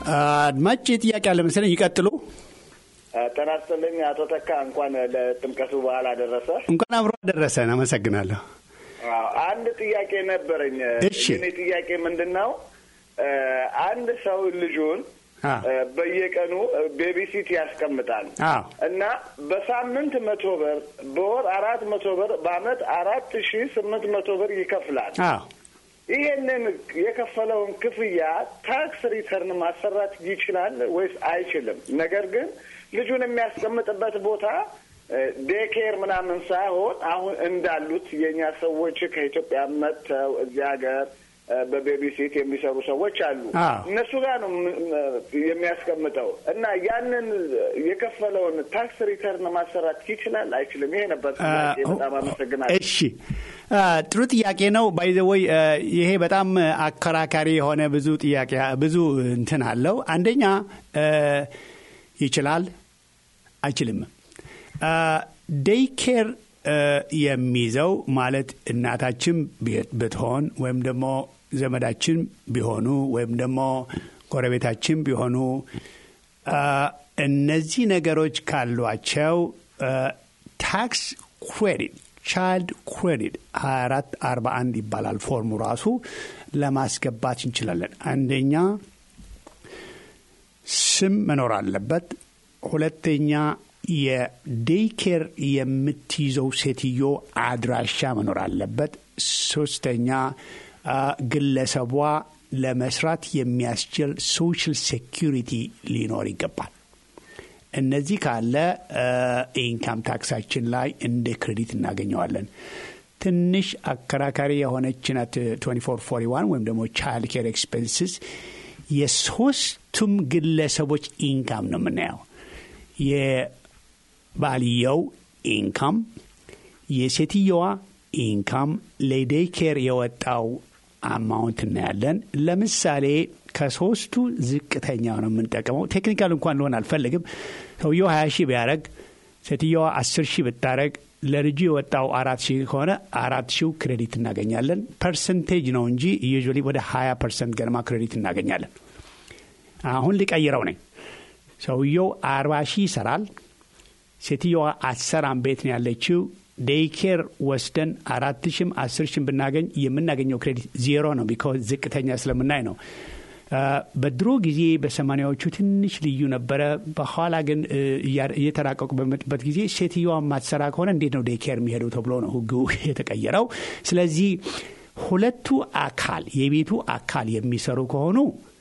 አድማጭ ጥያቄ አለ መሰለኝ። ይቀጥሉ። ጤና ይስጥልኝ አቶ ተካ፣ እንኳን ለጥምቀቱ በዓል አደረሰ። እንኳን አብሮ አደረሰን። አመሰግናለሁ። አዎ፣ አንድ ጥያቄ ነበረኝ። እሺ። እኔ ጥያቄ ምንድን ነው? አንድ ሰው ልጁን አ በየቀኑ ቤቢሲት ያስቀምጣል አዎ እና በሳምንት መቶ ብር በወር አራት መቶ ብር በአመት አራት ሺ ስምንት መቶ ብር ይከፍላል። አዎ ይሄንን የከፈለውን ክፍያ ታክስ ሪተርን ማሰራት ይችላል ወይስ አይችልም? ነገር ግን ልጁን የሚያስቀምጥበት ቦታ ዴኬር ምናምን ሳይሆን አሁን እንዳሉት የእኛ ሰዎች ከኢትዮጵያ መጥተው እዚህ ሀገር በቤቢሲት የሚሰሩ ሰዎች አሉ። አዎ። እነሱ ጋር ነው ም- ም- የሚያስቀምጠው እና ያንን የከፈለውን ታክስ ሪተርን ማሰራት ይችላል አይችልም? ይሄ ነበር ጥያቄ። በጣም አመሰግናለሁ። እሺ አ፣ ጥሩ ጥያቄ ነው። ባይዘወይ ይሄ በጣም አከራካሪ የሆነ ብዙ ጥያቄ ብዙ እንትን አለው። አንደኛ አ፣ ይችላል አይችልም። ዴይ ኬር የሚይዘው ማለት እናታችን ቢ- ብትሆን ወይም ደግሞ ዘመዳችን ቢሆኑ ወይም ደግሞ ጎረቤታችን ቢሆኑ አ፣ እነዚህ ነገሮች ካሏቸው ታክስ ክሬዲት ቻይልድ ክሬዲት 24 41 ይባላል ፎርሙ ራሱ ለማስገባት እንችላለን። አንደኛ ስም መኖር አለበት። ሁለተኛ የዴይ ኬር የምትይዘው ሴትዮ አድራሻ መኖር አለበት። ሶስተኛ አ፣ ግለሰቧ ለመስራት የሚያስችል ሶሻል ሴኪሪቲ ሊኖር ይገባል። እነዚህ ካለ ኢንካም ታክሳችን ላይ እንደ ክሬዲት እናገኘዋለን። ትንሽ አከራካሪ የሆነች ናት 2441 ወይም ደግሞ ቻይልድ ኬር ኤክስፔንስስ የሶስቱም ግለሰቦች ኢንካም ነው የምናየው። የባልየው ኢንካም፣ የሴትየዋ ኢንካም፣ ለዴይ ኬር የወጣው አማውንት እናያለን። ለምሳሌ ከሶስቱ ዝቅተኛ ነው የምንጠቀመው። ቴክኒካል እንኳን ልሆን አልፈልግም። ሰውየው ሀያ ሺህ ቢያደረግ ሴትየዋ አስር ሺህ ብታደረግ ለልጁ የወጣው አራት ሺህ ከሆነ አራት ሺው ክሬዲት እናገኛለን። ፐርሰንቴጅ ነው እንጂ ዩዥዋሊ ወደ ሀያ ፐርሰንት ገደማ ክሬዲት እናገኛለን። አሁን ሊቀይረው ነኝ። ሰውየው አርባ ሺህ ይሰራል። ሴትየዋ አሰራም ቤት ነው ያለችው። ዴይኬር ወስደን አራት ሺም አስር ሺም ብናገኝ የምናገኘው ክሬዲት ዜሮ ነው። ቢካዝ ዝቅተኛ ስለምናይ ነው። አ፣ በድሮ ጊዜ በሰማኒያዎቹ ትንሽ ልዩ ነበረ። በኋላ ግን እ፣ እያ- እየተራቀቁ በመጡበት ጊዜ ሴትየዋ ማትሰራ ከሆነ እንዴት ነው ዴይኬር የሚሄደው ተብሎ ነው ሕጉ የተቀየረው። ስለዚህ ሁለቱ አካል የቤቱ አካል የሚሰሩ ከሆኑ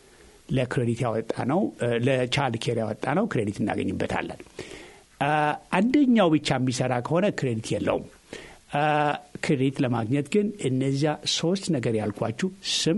ለክሬዲት ያወጣ ነው ለቻይልድ ኬር ያወጣ ነው ክሬዲት እናገኝበታለን። አ፣ አንደኛው ብቻ የሚሰራ ከሆነ ክሬዲት የለውም። አ፣ ክሬዲት ለማግኘት ግን እነዚያ ሶስት ነገር ያልኳችሁ ስም፣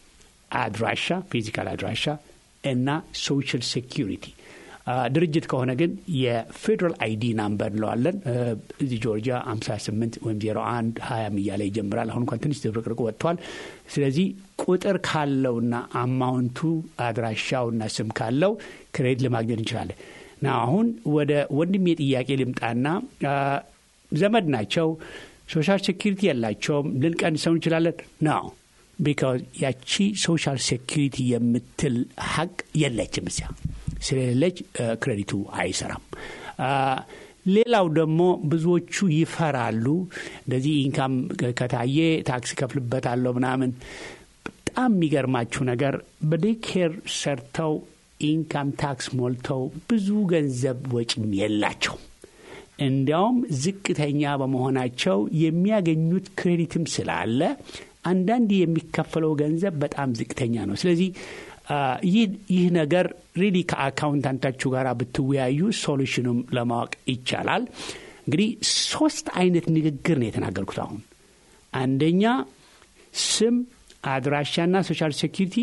አድራሻ፣ ፊዚካል አድራሻ እና ሶሻል ሴኪሪቲ ድርጅት ከሆነ ግን የፌዴራል አይዲ ናምበር እንለዋለን። እ፣ እዚህ ጆርጂያ 58 ወይም 01 20 እያለ ይጀምራል። አሁን እንኳን ትንሽ ዝብርቅርቅ ወጥቷል። ስለዚህ ቁጥር ካለውና አማውንቱ አድራሻውና ስም ካለው ክሬዲት ለማግኘት እንችላለን። ና አሁን ወደ ወንድሜ ጥያቄ ልምጣና አ፣ ዘመድ ናቸው፣ ሶሻል ሴኪሪቲ የላቸውም፣ ልንቀንሰው እንችላለን ነው ቢካዝ ያቺ ሶሻል ሴኪሪቲ የምትል ሀቅ የለችም እዚያ ስለሌለች እ፣ ክሬዲቱ አይሰራም። አ፣ ሌላው ደግሞ ብዙዎቹ ይፈራሉ። እንደዚህ ኢንካም ከታየ ታክስ ከፍልበታለሁ ምናምን። በጣም የሚገርማችሁ ነገር በዴኬር ሰርተው ኢንካም ታክስ ሞልተው ብዙ ገንዘብ ወጪም የላቸው እንዲያውም ዝቅተኛ በመሆናቸው የሚያገኙት ክሬዲትም ስላለ አንዳንድ የሚከፈለው ገንዘብ በጣም ዝቅተኛ ነው። ስለዚህ አ፣ ይህ ይህ ነገር ሪሊ ከአካውንታንታችሁ ጋር ብትወያዩ ሶሉሽኑም ለማወቅ ይቻላል። እንግዲህ ሶስት አይነት ንግግር ነው የተናገርኩት አሁን አንደኛ ስም፣ አድራሻና ሶሻል ሴኪሪቲ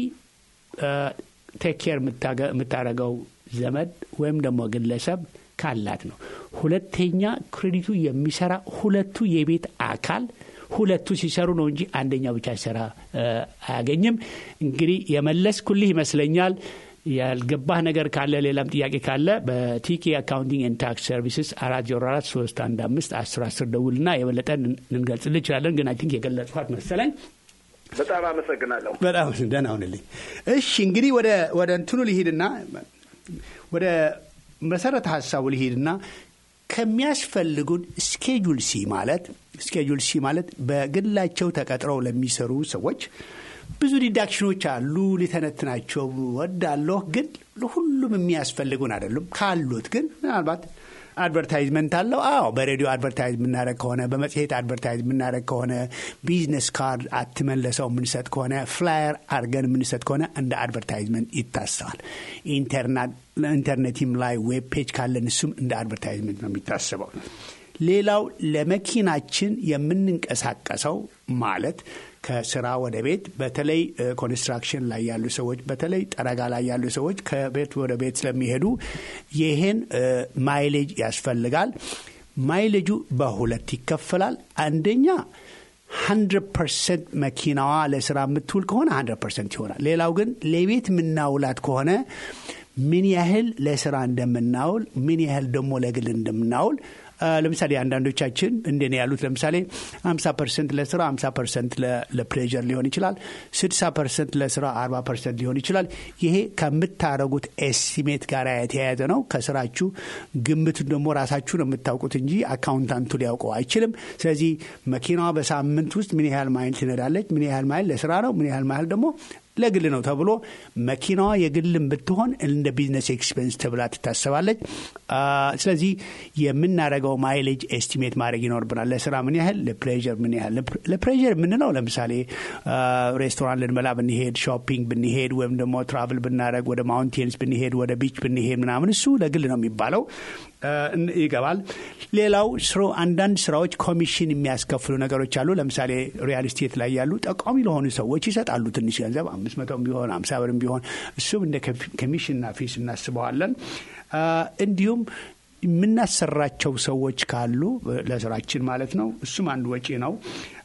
ቴክ ኬር የምታደርገው ዘመድ ወይም ደግሞ ግለሰብ ካላት ነው። ሁለተኛ ክሬዲቱ የሚሰራ ሁለቱ የቤት አካል ሁለቱ ሲሰሩ ነው እንጂ አንደኛው ብቻ ሲሰራ እ፣ አያገኝም። እንግዲህ የመለስኩልህ ይመስለኛል። ያልገባህ ነገር ካለ ሌላም ጥያቄ ካለ በቲኬ አካውንቲንግ ኤንድ ታክስ ሰርቪስስ አራት ዜሮ አራት ሶስት አንድ አምስት አስር አስር ደውልና የበለጠ ልንገልጽልህ እንችላለን። ግን አይ ቲንክ የገለጽኳት መሰለኝ። በጣም አመሰግናለሁ። በጣም ደህና ሁንልኝ። እሺ እንግዲህ ወደ ወደ እንትኑ ሊሄድና ወደ መሰረተ ሀሳቡ ሊሄድና ከሚያስፈልጉን ስኬጁል ሲ ማለት ስኬጁል ሲ ማለት በግላቸው ተቀጥረው ለሚሰሩ ሰዎች ብዙ ዲዳክሽኖች አሉ። ሊተነትናቸው ወዳለሁ፣ ግን ለሁሉም የሚያስፈልጉን አይደሉም። ካሉት ግን ምናልባት አድቨርታይዝመንት አለው። አዎ በሬዲዮ አድቨርታይዝ የምናደረግ ከሆነ በመጽሔት አድቨርታይዝ የምናደረግ ከሆነ ቢዝነስ ካርድ አትመን ለሰው የምንሰጥ ከሆነ ፍላየር አድርገን የምንሰጥ ከሆነ እንደ አድቨርታይዝመንት ይታሰባል። ኢንተርኔትም ላይ ዌብ ፔጅ ካለን እሱም እንደ አድቨርታይዝመንት ነው የሚታሰበው። ሌላው ለመኪናችን የምንንቀሳቀሰው ማለት ከስራ ወደ ቤት በተለይ ኮንስትራክሽን ላይ ያሉ ሰዎች በተለይ ጠረጋ ላይ ያሉ ሰዎች ከቤት ወደ ቤት ስለሚሄዱ ይህን ማይሌጅ ያስፈልጋል። ማይሌጁ በሁለት ይከፈላል። አንደኛ ሀንድረድ ፐርሰንት መኪናዋ ለስራ የምትውል ከሆነ ሀንድረድ ፐርሰንት ይሆናል። ሌላው ግን ለቤት የምናውላት ከሆነ ምን ያህል ለስራ እንደምናውል ምን ያህል ደግሞ ለግል እንደምናውል ለምሳሌ አንዳንዶቻችን እንደኔ ያሉት ለምሳሌ 50 ፐርሰንት ለስራ 50 ፐርሰንት ለፕሌዥር ሊሆን ይችላል። 60 ፐርሰንት ለስራ 40 ፐርሰንት ሊሆን ይችላል። ይሄ ከምታረጉት ኤስቲሜት ጋር የተያያዘ ነው። ከስራችሁ ግምቱን ደግሞ ራሳችሁ ነው የምታውቁት እንጂ አካውንታንቱ ሊያውቀው አይችልም። ስለዚህ መኪናዋ በሳምንት ውስጥ ምን ያህል ማይል ትነዳለች፣ ምን ያህል ማይል ለስራ ነው፣ ምን ያህል ማይል ደግሞ ለግል ነው ተብሎ መኪናዋ የግልም ብትሆን እንደ ቢዝነስ ኤክስፔንስ ተብላ ትታሰባለች። ስለዚህ የምናደርገው ማይሌጅ ኤስቲሜት ማድረግ ይኖርብናል። ለስራ ምን ያህል፣ ለፕሌዥር ምን ያህል። ለፕሌዥር የምንለው ለምሳሌ ሬስቶራንት ልንበላ ብንሄድ፣ ሾፒንግ ብንሄድ፣ ወይም ደግሞ ትራቭል ብናደረግ ወደ ማውንቴንስ ብንሄድ፣ ወደ ቢች ብንሄድ ምናምን እሱ ለግል ነው የሚባለው ይገባል። ሌላው ስሮ አንዳንድ ስራዎች ኮሚሽን የሚያስከፍሉ ነገሮች አሉ። ለምሳሌ ሪያል ስቴት ላይ ያሉ ጠቋሚ ለሆኑ ሰዎች ይሰጣሉ ትንሽ ገንዘብ አምስት መቶም ቢሆን አምሳ ብርም ቢሆን እሱም እንደ ኮሚሽንና ፊስ እናስበዋለን። እንዲሁም የምናሰራቸው ሰዎች ካሉ ለስራችን ማለት ነው። እሱም አንድ ወጪ ነው።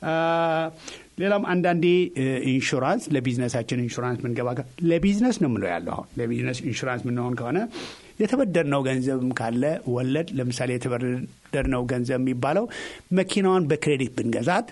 ሌላም አንዳንዴ ኢንሹራንስ ለቢዝነሳችን ኢንሹራንስ ምንገባ ለቢዝነስ ነው ምለው ያለው አሁን ለቢዝነስ ኢንሹራንስ ምንሆን ከሆነ የተበደርነው ገንዘብም ካለ ወለድ ለምሳሌ የተበደርነው ገንዘብ የሚባለው መኪናዋን በክሬዲት ብንገዛት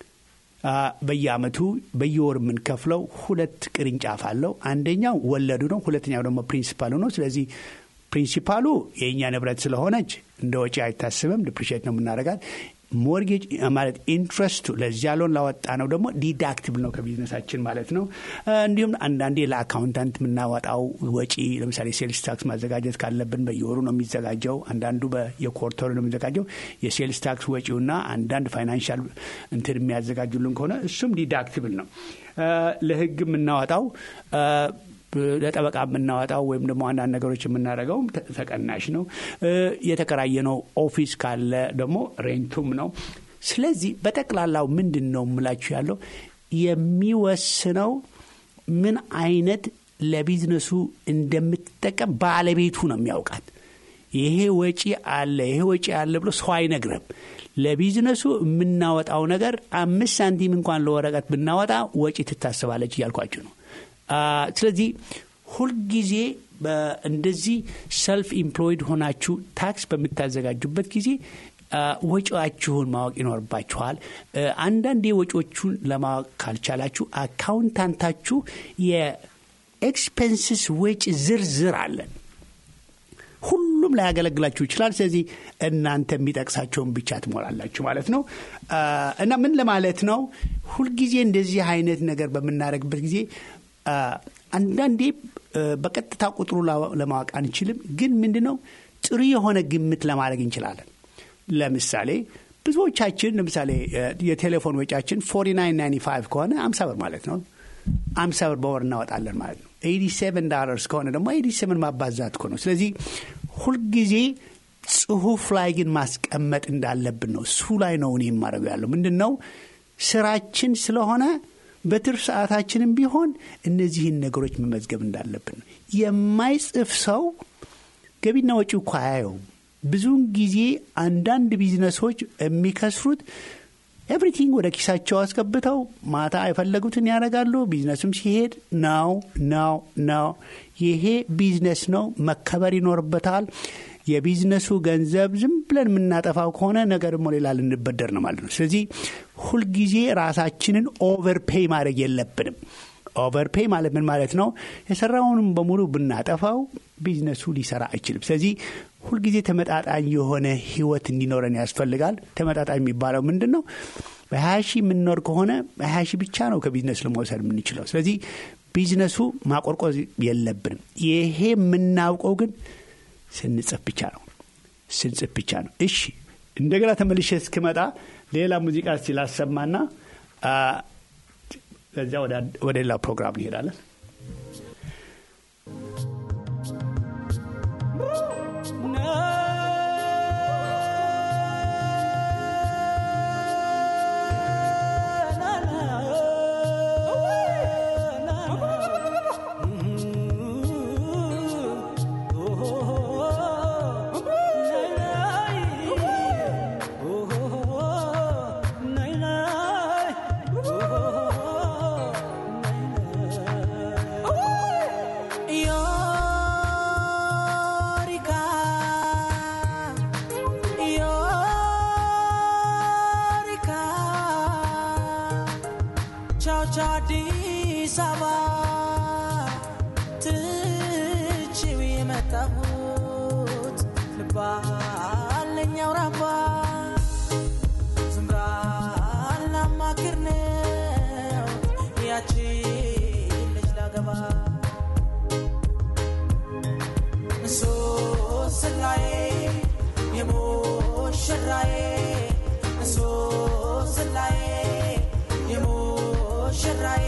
በየአመቱ በየወር የምንከፍለው ሁለት ቅርንጫፍ አለው። አንደኛው ወለዱ ነው፣ ሁለተኛው ደግሞ ፕሪንሲፓሉ ነው። ስለዚህ ፕሪንሲፓሉ የእኛ ንብረት ስለሆነች እንደ ወጪ አይታስብም፣ ዲፕሪሼት ነው የምናደርጋት። ሞርጌጅ ማለት ኢንትረስቱ ለዚያ ሎን ላወጣ ነው ደግሞ ዲዳክቲብል ነው ከቢዝነሳችን ማለት ነው። እንዲሁም አንዳንዴ ለአካውንታንት የምናወጣው ወጪ ለምሳሌ ሴልስ ታክስ ማዘጋጀት ካለብን በየወሩ ነው የሚዘጋጀው። አንዳንዱ በየኮርተሩ ነው የሚዘጋጀው። የሴልስ ታክስ ወጪውና አንዳንድ ፋይናንሻል እንትን የሚያዘጋጁልን ከሆነ እሱም ዲዳክቲብል ነው። ለህግ የምናወጣው ለጠበቃ የምናወጣው ወይም ደግሞ አንዳንድ ነገሮች የምናደርገውም ተቀናሽ ነው። የተከራየነው ኦፊስ ካለ ደግሞ ሬንቱም ነው። ስለዚህ በጠቅላላው ምንድን ነው የምላችሁ ያለው የሚወስነው ምን አይነት ለቢዝነሱ እንደምትጠቀም ባለቤቱ ነው የሚያውቃት። ይሄ ወጪ አለ ይሄ ወጪ አለ ብሎ ሰው አይነግርም። ለቢዝነሱ የምናወጣው ነገር አምስት ሳንቲም እንኳን ለወረቀት ብናወጣ ወጪ ትታስባለች እያልኳችሁ ነው። ስለዚህ ሁልጊዜ እንደዚህ ሰልፍ ኢምፕሎይድ ሆናችሁ ታክስ በምታዘጋጁበት ጊዜ ወጪዋችሁን ማወቅ ይኖርባችኋል። አንዳንዴ ወጪዎቹን ለማወቅ ካልቻላችሁ አካውንታንታችሁ የኤክስፔንስስ ወጪ ዝርዝር አለን። ሁሉም ላይ ያገለግላችሁ ይችላል። ስለዚህ እናንተ የሚጠቅሳቸውን ብቻ ትሞላላችሁ ማለት ነው። እና ምን ለማለት ነው? ሁልጊዜ እንደዚህ አይነት ነገር በምናደርግበት ጊዜ አንዳንዴ በቀጥታ ቁጥሩ ለማወቅ አንችልም። ግን ምንድን ነው ጥሩ የሆነ ግምት ለማድረግ እንችላለን። ለምሳሌ ብዙዎቻችን ለምሳሌ የቴሌፎን ወጪያችን ፎርቲ ናይን ናይንቲ ፋይቭ ከሆነ አምሳ ብር ማለት ነው። አምሳ ብር በወር እናወጣለን ማለት ነው። ኤዲ ሴቨን ዳላርስ ከሆነ ደግሞ ኤዲ ሴቨን ማባዛት እኮ ነው። ስለዚህ ሁልጊዜ ጽሁፍ ላይ ግን ማስቀመጥ እንዳለብን ነው። እሱ ላይ ነው እኔ የማደርገው ያለው ምንድን ነው ስራችን ስለሆነ በትርፍ ሰዓታችንም ቢሆን እነዚህን ነገሮች መመዝገብ እንዳለብን ነው። የማይጽፍ ሰው ገቢና ወጪ እኮ አያየውም። ብዙውን ጊዜ አንዳንድ ቢዝነሶች የሚከስሩት ኤቭሪቲንግ ወደ ኪሳቸው አስገብተው ማታ የፈለጉትን ያደርጋሉ። ቢዝነሱም ሲሄድ ነው ነው ነው። ይሄ ቢዝነስ ነው፣ መከበር ይኖርበታል። የቢዝነሱ ገንዘብ ዝም ብለን የምናጠፋው ከሆነ ነገ ደግሞ ሌላ ልንበደር ነው ማለት ነው። ስለዚህ ሁልጊዜ ራሳችንን ኦቨርፔይ ማድረግ የለብንም። ኦቨርፔይ ማለት ምን ማለት ነው? የሰራውንም በሙሉ ብናጠፋው ቢዝነሱ ሊሰራ አይችልም። ስለዚህ ሁልጊዜ ተመጣጣኝ የሆነ ህይወት እንዲኖረን ያስፈልጋል። ተመጣጣኝ የሚባለው ምንድን ነው? በሀያ ሺህ የምንኖር ከሆነ በሀያ ሺህ ብቻ ነው ከቢዝነስ ለመውሰድ የምንችለው። ስለዚህ ቢዝነሱ ማቆርቆዝ የለብንም። ይሄ የምናውቀው ግን ስንጽፍ ብቻ ነው ስንጽፍ ብቻ ነው። እሺ እንደገና ተመልሼ እስክመጣ ሌላ ሙዚቃ እስቲ ላሰማና ከዚያ ወደ ሌላ ፕሮግራም እንሄዳለን። አዲስ አበባ ትችው የመጣሁት ልባለኝ አውራባ ዝምራ ላማክር ነው ያቺ ልጅ ላገባ ሶስላዬ የሞሽራዬ ሶስላዬ የሞሽራዬ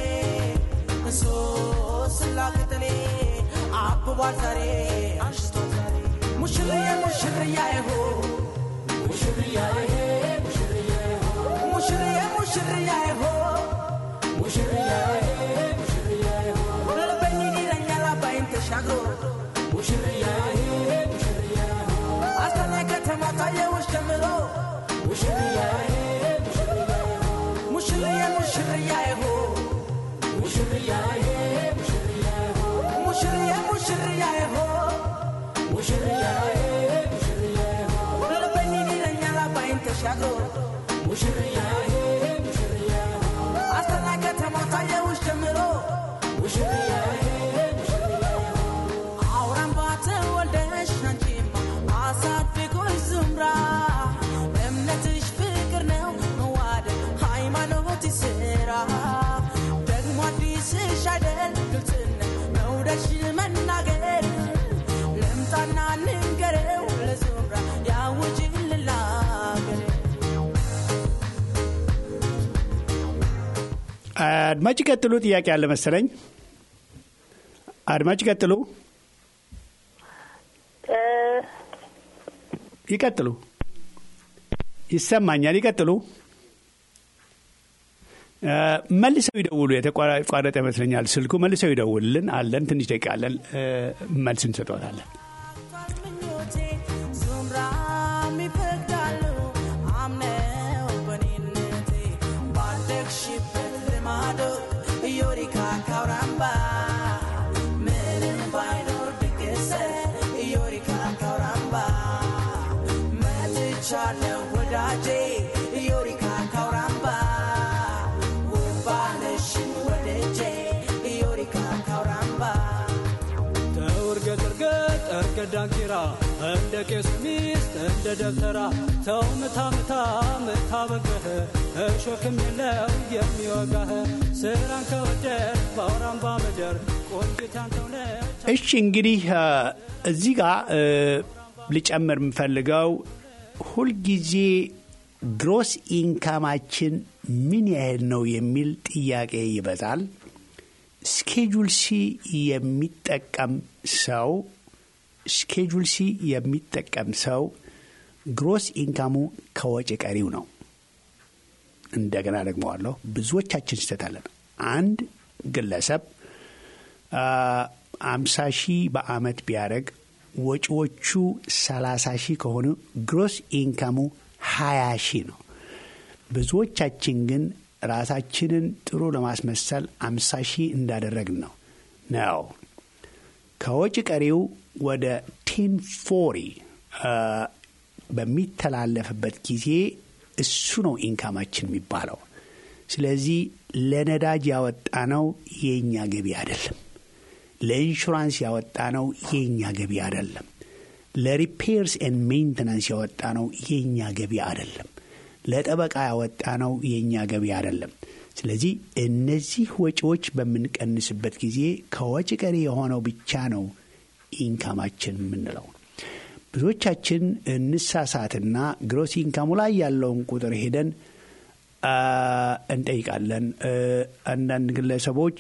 ሶስላ ቅጠሌ አብቧል ዛሬ አሽቷል ዛሬ ሙሽርዬ ሙሽርያዬ ሆ ሙሽርያዬ ሙሽርያዬ ሆ ሙሽርዬ ሙሽርያዬ ሆ ሙሽርያዬ ሙሽርያዬ ሆ ልበኝ ይለኛል አባይን ተሻግሮ ሙሽርያዬ ሙሽርያዬ ሆ አስጠናኝ ከተማ ታየውሽ ጀምሮ ሙሽርያዬ ሙሽርያዬ ሆ ሙሽርዬ ሙሽርያዬ ሆ ሙሽርያዬ ሙሽርያዬ ሆ ሙሽርዬ ሙሽርያዬ ሆ ሙሽርያዬ ሙሽርያዬ ሆ ልበኝ ይለኛል አባይን ተሻግሮ ሙሽርያዬ ሙሽርያዬ ሆ አስጠናኝ ከተማ ታየውሽ ጀምሮ ሙሽርያዬ ሙሽርያዬ ሆ አውራምባ ተወልደሽ አንቺማ አሳድጎሽ ዝምራ እምነትሽ ፍቅር ነው መዋደድ ሃይማኖት ስራ ደግሞ አዲስሽ አይደል ግልጽነት መውደድሽ መናገር ልምጣና ንንገረው ለዙምራ ያውጅልላገር አድማጭ ቀጥሉ። ጥያቄ አለ መሰለኝ። አድማጭ ቀጥሉ፣ ይቀጥሉ። ይሰማኛል። ይቀጥሉ። መልሰው ይደውሉ። የተቋረጠ ይመስለኛል ስልኩ። መልሰው ይደውልልን። አለን ትንሽ ደቂቃ አለን። መልስ እንሰጠዋለን። ምኞቴ ዙምራም ይፈቅዳሉ አምነው በኔነቴ ባደግሽበት ልማዶ ዮሪካ ካውራምባ ምንም ባይኖር ብገሰት ዮሪካ ካውራምባ መጥቻለሁ ወዳጄ ዮሪካ ካውራምባ ውባነሽን ወደጄ ዮሪካ ካውራምባ ተውርገጥ እርገጥ እርገጥ ዳንኪራ እንደ ቄስ ሚስት እንደ ደብተራ ተው ምታ ምታ ምታ በገህ እሾክም የለው የሚወጋህ ስራን ከወደድ በአውራምባ ምድር ቆንጅት ያንተው ነች። እሺ እንግዲህ እዚህ ጋር ልጨምር የምፈልገው ሁልጊዜ ግሮስ ኢንካማችን ምን ያህል ነው የሚል ጥያቄ ይበዛል። ስኬጁል ሲ የሚጠቀም ሰው ስኬጁል ሲ የሚጠቀም ሰው ግሮስ ኢንካሙ ከወጪ ቀሪው ነው። እንደገና ደግመዋለሁ፣ ብዙዎቻችን ስህተት አንድ ግለሰብ አምሳ ሺህ በአመት ቢያደርግ ወጪዎቹ ሰላሳ ሺህ ከሆኑ ግሮስ ኢንካሙ ሀያ ሺህ ነው። ብዙዎቻችን ግን ራሳችንን ጥሩ ለማስመሰል አምሳ ሺህ እንዳደረግን ነው ነው ከወጪ ቀሪው ወደ ቴን ፎሪ በሚተላለፍበት ጊዜ እሱ ነው ኢንካማችን የሚባለው። ስለዚህ ለነዳጅ ያወጣነው የእኛ ገቢ አይደለም። ለኢንሹራንስ ያወጣነው የእኛ ገቢ አይደለም። ለሪፔርስ ኤንድ ሜንቴናንስ ያወጣነው የእኛ ገቢ አይደለም። ለጠበቃ ያወጣነው የእኛ ገቢ አይደለም። ስለዚህ እነዚህ ወጪዎች በምንቀንስበት ጊዜ ከወጪ ቀሪ የሆነው ብቻ ነው ኢንካማችን የምንለው። ብዙዎቻችን እንሳሳትና ግሮስ ኢንካሙ ላይ ያለውን ቁጥር ሄደን እንጠይቃለን። አንዳንድ ግለሰቦች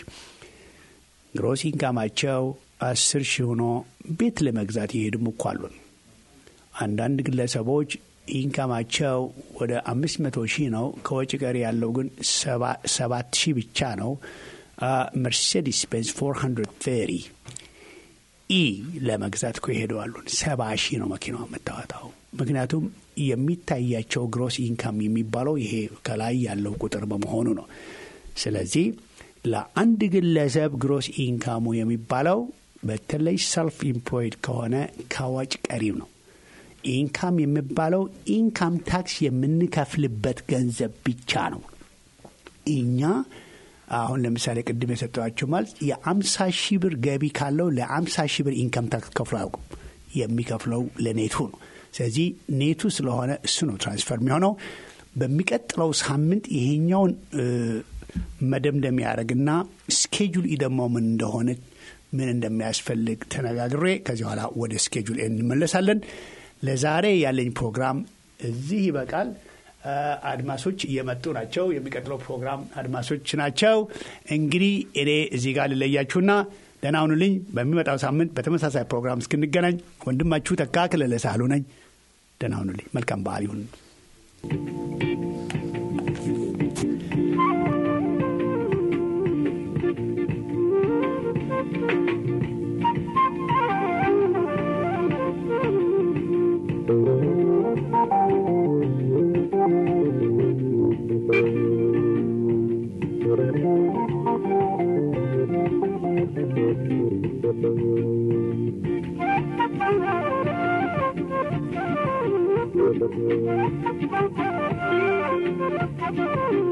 ግሮስ ኢንካማቸው አስር ሺህ ሆኖ ቤት ለመግዛት የሄዱም እኮ አሉን። አንዳንድ ግለሰቦች ኢንካማቸው ወደ አምስት መቶ ሺህ ነው። ከወጪ ቀሪ ያለው ግን ሰባት ሺህ ብቻ ነው። መርሴዲስ ቤንዝ ፎር ሀንድረድ ፌሪ ኢ ለመግዛት እኮ ይሄደዋሉን ሰባ ሺህ ነው መኪናዋ የምታወጣው። ምክንያቱም የሚታያቸው ግሮስ ኢንካም የሚባለው ይሄ ከላይ ያለው ቁጥር በመሆኑ ነው። ስለዚህ ለአንድ ግለሰብ ግሮስ ኢንካሙ የሚባለው በተለይ ሰልፍ ኢምፕሎይድ ከሆነ ከወጭ ቀሪው ነው። ኢንካም የሚባለው ኢንካም ታክስ የምንከፍልበት ገንዘብ ብቻ ነው። እኛ አሁን ለምሳሌ ቅድም የሰጠኋቸው ማለት የአምሳ ሺህ ብር ገቢ ካለው ለአምሳ ሺህ ብር ኢንካም ታክስ ከፍሎ አያውቁም። የሚከፍለው ለኔቱ ነው። ስለዚህ ኔቱ ስለሆነ እሱ ነው ትራንስፈር የሚሆነው። በሚቀጥለው ሳምንት ይሄኛውን መደምደም ያደርግና ስኬጁል ደግሞ ምን እንደሆነ ምን እንደሚያስፈልግ ተነጋግሬ ከዚህ በኋላ ወደ ስኬጁል እንመለሳለን። ለዛሬ ያለኝ ፕሮግራም እዚህ ይበቃል። አድማሶች እየመጡ ናቸው። የሚቀጥለው ፕሮግራም አድማሶች ናቸው። እንግዲህ እኔ እዚህ ጋር ልለያችሁና ደህና ሁኑልኝ። በሚመጣው ሳምንት በተመሳሳይ ፕሮግራም እስክንገናኝ ወንድማችሁ ተካ ክለለ ሳህሉ ነኝ። ደህና ሁኑልኝ። መልካም በዓል ይሁን። Thank you.